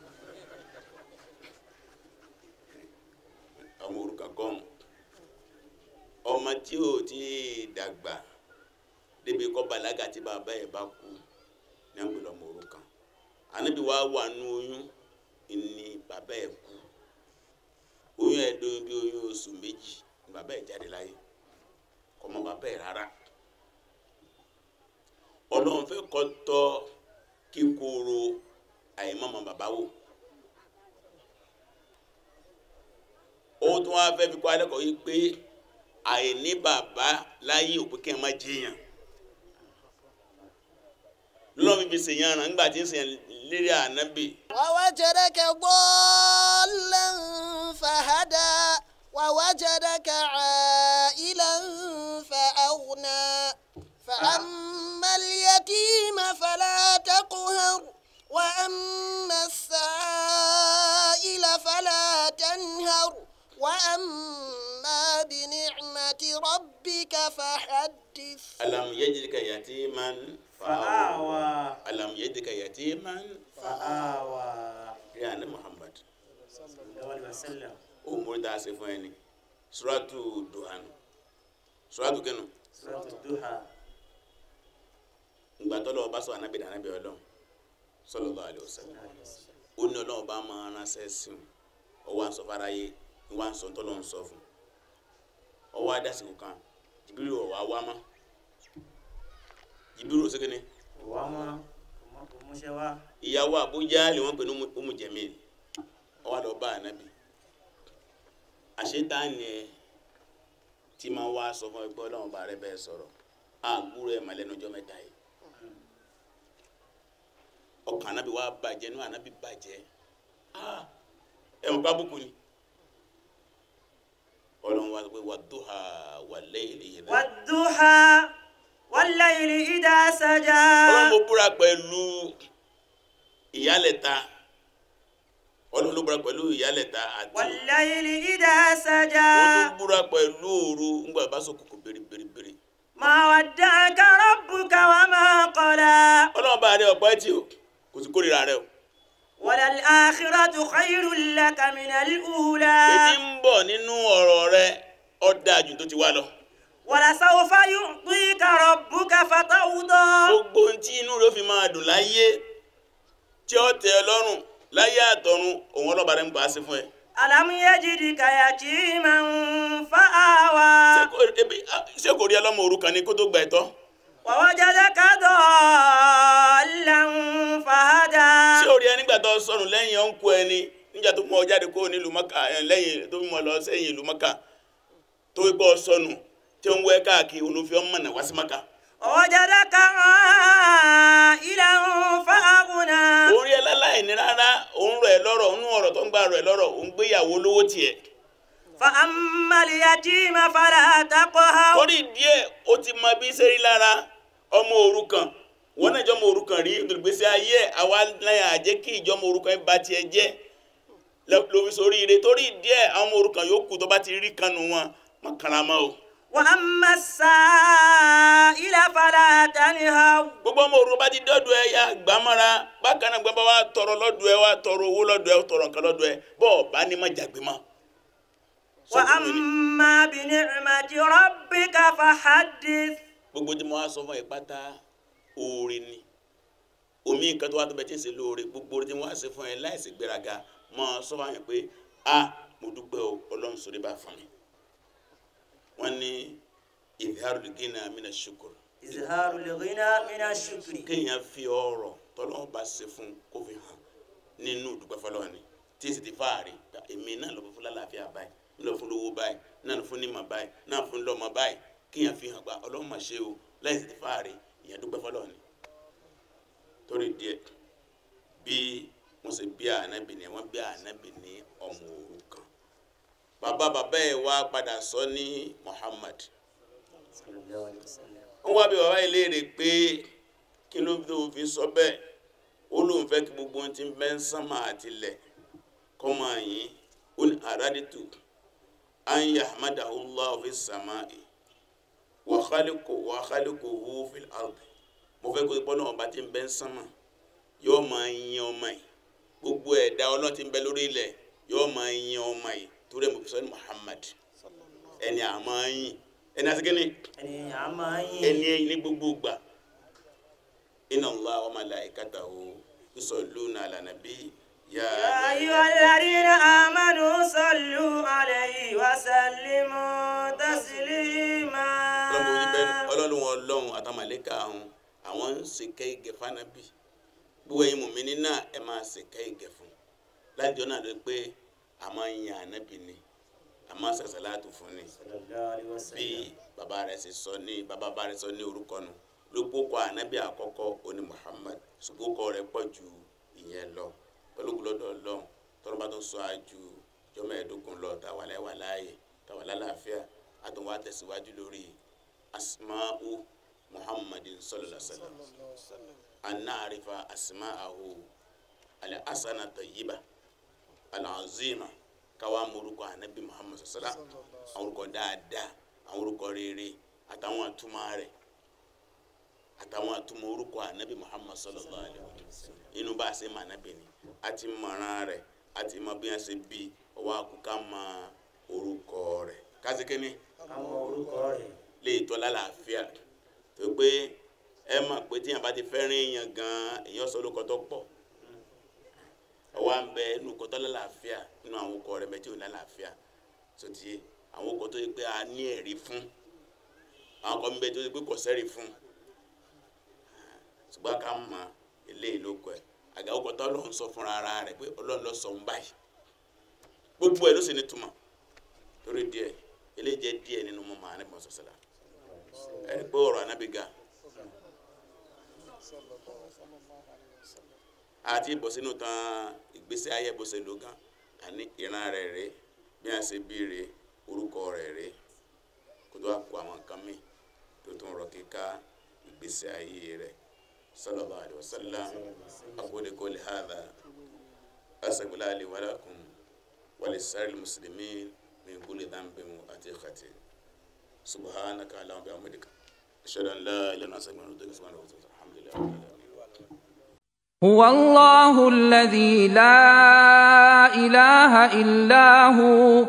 ọmọ òrukàn kọ́ọ̀mù ọmọ tí ò tí dàgbà débi kọ́ bàlágà tí bàbá ẹ̀ bá kú ní àgbè lọ́mọ òrukàn ànábi wàá wà nú oyún ni bàbá ẹ̀ kú oyún ẹ̀ dóyún bí oyún oṣù méjì ni bàbá ẹ̀ jáde láyé kọmọ bàbá ẹ̀ rárá ọlọ́run fẹ́ kọ́ tọ́ kíkorò àìmọ́mọ́ bàbá wò ó tún wá fẹ́ fi kọ́ alẹ́kọ̀ọ́ yìí pé àìní bàbá láyé òpin kẹ́ ẹ má jiyàn lọ́wọ́ fi ṣèyàn rán nígbà tí ń ṣèyàn lérí ànábì ووجدك ضالا فهدى ووجدك عائلا فأغنى فأما اليتيم فلا تقهر وأما السائل فلا تنهر وأما بنعمة ربك فحدث alam yajidika yatiman fa'awa alam yajidika yatiman fa'awa rí àná muhammad sallallahu alaihi wasallam ó mórí tá a ṣe fún ẹni suratu duhan suratu kẹnu suratu duha ìgbà tó lọ́wọ́ bá sọ ànábì ànábì ọlọ́run sallallahu alaihi wasallam ó ní ọlọ́run bá máa ránṣẹ́ sí un ọwọ́ à ń sọ fáráyé ìwà ń sọ tọ́lọ́run sọ fún ọwọ́ adásìkò kan jìbìrì ọ̀wá wá mọ́ jìbìrì ò sékéne wa ma ko mushe wa ìyàwó àbújá lè wọ́n pè ní Umu Jamil ọwọ́ lọ bá ànábì àṣetáni ẹ tí máa wá sọ fún ẹgbẹ́ ọlọ́run bá rẹ bẹ́ẹ̀ sọ̀rọ̀ àgbúrò ẹ̀ màlẹ́nu ọjọ́ mẹ́ta yìí ọkàn ànábì wa bàjẹ́ nú ànábì bàjẹ́ ah ẹ̀ mọ̀ kábùkù ni ọlọ́run wa sọ pé wà dúhà wà lẹ́yìn lè yẹ náà wadduha wallayli idha saja ọlọ́run mo búra pẹ̀lú ìyálẹ̀ta ọlọ́run ló búra pẹ̀lú ìyálẹ̀ta àti wallayli idha saja ó tún búra pẹ̀lú òru ńgbà bá sọ kòkò bèrèbèrè ma wadda'aka rabbuka wa ma qala ọlọ́run bá rẹ ọ̀pá ẹtì o kò sí kórìíra rẹ o walal akhiratu khayrun laka minal ula ètí ń bọ̀ nínú ọ̀rọ̀ rẹ ó dáa jù tó ti wá lọ walasawfa yu'tika rabbuka fatawda gbogbo ohun tí inú rẹ ó fi máa dùn láyé tí ó tẹ́ ẹ lọ́rùn láyé àtọ̀run òun ọlọ́ba rẹ ń pa á sí fún ẹ alam yajidika yatiman fa'awa Ṣé kò- ebi- ah, ṣé kò rí ẹ lọ́mọ òrukàn ni kó tó gba ẹ̀tọ́ wa wajadaka dallan fahada ṣé o rí ẹ nígbà tó sọnù lẹ́yìn ọ̀nkú ẹni nígbà tó mú ọ jáde kó nílùú mọ́kà ẹ̀ lẹ́yìn tó mú ọ lọ sẹ́yìn ìlú mọ́kà tó gbọ́ sọnù tí ó ń wẹ́ káàkiri olùfẹ́ ọmọ náà wá sí mọ́kà. ووجدك عائلا فأغنى òun rí ẹ láláì ní rárá òun rọ̀ ẹ́ lọ́rọ̀ òun ọ̀rọ̀ tó ń gbà rọ̀ ẹ́ lọ́rọ̀ òun gbéyàwó lówó tiẹ̀. فأما اليتيم فلا تقهر torí díẹ̀ ó ti mọ bí ṣe rí lára ọmọ òrukàn wọn náà ìjọmọ òrukàn rí olùgbèsè ayé ẹ̀ àwa náà àjẹ́ kí ìjọmọ òrukàn yìí bá tiẹ̀ jẹ́ lórí sórí ire torí díẹ̀ àwọn ọmọ òrukàn yòókù tó bá ti rí kanu wọn mọ̀ karama o. وأما السائل فلا تنهر gbogbo ọmọ òru bá ti dọ́dọ̀ ẹ ya gbàmọ́ra bákan náà gbọ́dọ̀ wá tọrọ lọ́dọ̀ ẹ wá tọrọ owó lọ́dọ̀ ẹ tọrọ nǹkan lọ́dọ̀ ẹ bọ́ọ̀ bá ní má jàgbé mọ́. Sọkùnrin ni. وأما بنعمة ربك فحدث gbogbo tí mo wá sọ fún ẹ pátá oore ni omi nǹkan tó wá tó bẹ tí ń ṣe lóore gbogbo oore tí wọ́n á ṣe fún ẹ láìsí gbéraga mọ́ sọ fún yẹn pé a mo dúpẹ́ o ọlọ́run sórí bá fún mi wọ́n ní ìdíhàrú gínà mina ṣukur izharu al-ghina min ash-shukri kéèyàn fi ọrọ̀ tọ́lọ́run bá ṣe fún kó fi hàn nínú ìdúpẹ́ fọlọ́run ni tí èsì ti fáàrí gba èmi náà lọ fún lálàáfíà báyìí ń lọ fún lówó báyìí náà lọ fún nímọ̀ báyìí náà fún lọ́mọ báyìí kéèyàn fi hàn gba ọlọ́run mà ṣe o láì sì ti fáàrí ìyẹn dúpẹ́ fọlọ́run ni torí díẹ̀ bí wọ́n ṣe bí ànábì ni wọ́n bí ànábì ní ọmọ òrukàn bàbá bàbá ẹ̀ wá padà sọ ní Muhammad sallallahu alaihi wasallam wọ́n wá bí bàbá yìí léèrè pé kí ló tó fi sọ bẹ́ẹ̀ ó lóun fẹ́ kí gbogbo ohun tí ń bẹ ń sánmà àtilẹ̀ kọ́ máa yín ó ní àràdìtù an yahmadahu Allah fi samai wa khaliqu wa khaliquhu fil ardi mo fẹ́ kó ipọ́ náà bá ti ń bẹ ń sánmà yóò máa yin ọmọ yìí gbogbo ẹ̀dá ọlọ́run tí ń bẹ lórí ilẹ̀ yóò máa yin ọmọ yìí torí ẹ̀ mo fi sọ ní Muhammad ẹni àmọ́ yìn ẹni àti kíni ẹni a máa ń ẹni yìn ẹ̀yìn ní gbogbo ìgbà inna Allah wa malaikatahu yusalluna ala nabi ya يا أيها الذين آمنوا صلوا عليه وسلموا تسليما ọlọ́run ojú bẹ́ẹ̀ ọlọ́run ọlọ́run àtàmàlẹ́kà àwọn àwọn ń ṣe kẹ́ ìgẹ̀ fánábì gbogbo ẹ̀yin mùmíní náà ẹ máa ṣe kẹ́ ìgẹ̀ fún láti ọ̀nà rẹ pé a máa ń yan ànábì ni a máa ń ṣàṣàlátù fún ni صلى الله عليه bí وسلم bàbá rẹ̀ ṣe sọ ní bàbá bá rẹ̀ sọ ní orúkọ nù lópò kọ ànábì àkọ́kọ́ oní Muhammad ṣùgbọ́n kọ rẹ̀ pọ̀ ju ìyẹn lọ pẹ̀lú gbọ́dọ̀ Ọlọ́run tọ́lọ́ba tó sọ àjù jọmọ ẹ̀ẹ́dógún lọ tàwa láwà láàyè tàwa lálàáfíà àtúnwá tẹ̀síwájú lórí asma'u Muhammadin sallallahu alaihi wasallam anarifa asma'ahu al-asana tayyiba al-azima káwa morúkọ ànábì Muhammad sallallahu alaihi wasallam àwọn orúkọ dáadáa àwọn orúkọ rere àtàwọn àtúmọ̀ rẹ̀ àtàwọn àtúmọ̀ orúkọ ànábì Muhammad sallallahu alaihi wasallam inú bá a ṣe mọ ànábì ni a ti mọ̀ràn rẹ̀ a ti mọ bí wọ́n ṣe bí ọwọ́ àkùkà mọ orúkọ rẹ̀ kásìkínní àwọn orúkọ rẹ̀ lè tọ́ lálàáfíà tó pé ẹ mọ̀ pé tíyàn bá ti fẹ́ràn èèyàn gan-an èèyàn sọ orúkọ tó pọ̀ ọwọ́ à ń bẹ inú orúkọ tó lálàáfíà nínú àwọn orúkọ rẹ̀ mẹ́tí ò lálàáfíà tó ti àwọn orúkọ tó yẹ pé a ní ẹ̀rí fún àwọn kan bẹ tó yẹ pé kò sẹ́rí fún ṣùgbọ́n ká mọ eléyìí ló kọ ẹ̀ àga orúkọ tó lọ́n sọ fúnra ara rẹ̀ pé ọlọ́run ló sọ ń báyìí gbogbo ẹ̀ ló sì ní túmọ̀ torí díẹ̀ eléyìí jẹ́ díẹ̀ nínú mọ́ màá nípa sọ̀sọ̀lá ẹni pé ọ̀rọ̀ anábìgà àti bọ̀ sínú tán ìgbésí ayé bó ṣe lò gan àní ìran rẹ̀ rè bí a ṣe bí rè orúkọ rẹ̀ rè kó tó wá kó àwọn nǹkan míì tó tún rọ kíká ìgbésí ayé rẹ̀ sallallahu alaihi wasallam aqulu qawli hadha astaghfirullaha li wa lakum wa lisa'iril muslimin min kulli dhanbin wa khati'atin subhanaka allahumma wa bihamdika ashhadu an la ilaha illa anta astaghfiruka wa atubu ilaik alhamdulillah rabbil alamin هو الله الذي لا اله الا هو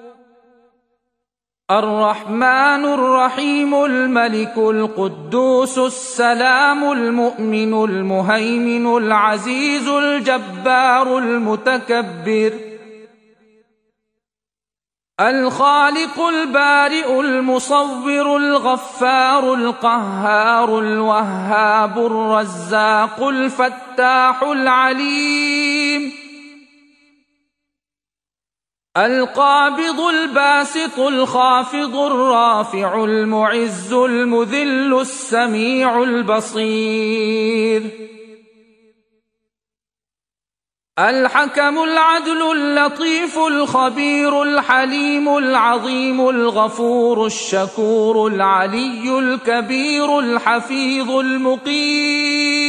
الرحمن الرحيم الملك القدوس السلام المؤمن المهيمن العزيز الجبار المتكبر الخالق البارئ المصور الغفار القهار الوهاب الرزاق الفتاح العليم القابض الباسط الخافض الرافع المعز المذل السميع البصير الحكم العدل اللطيف الخبير الحليم العظيم الغفور الشكور العلي الكبير الحفيظ المقيم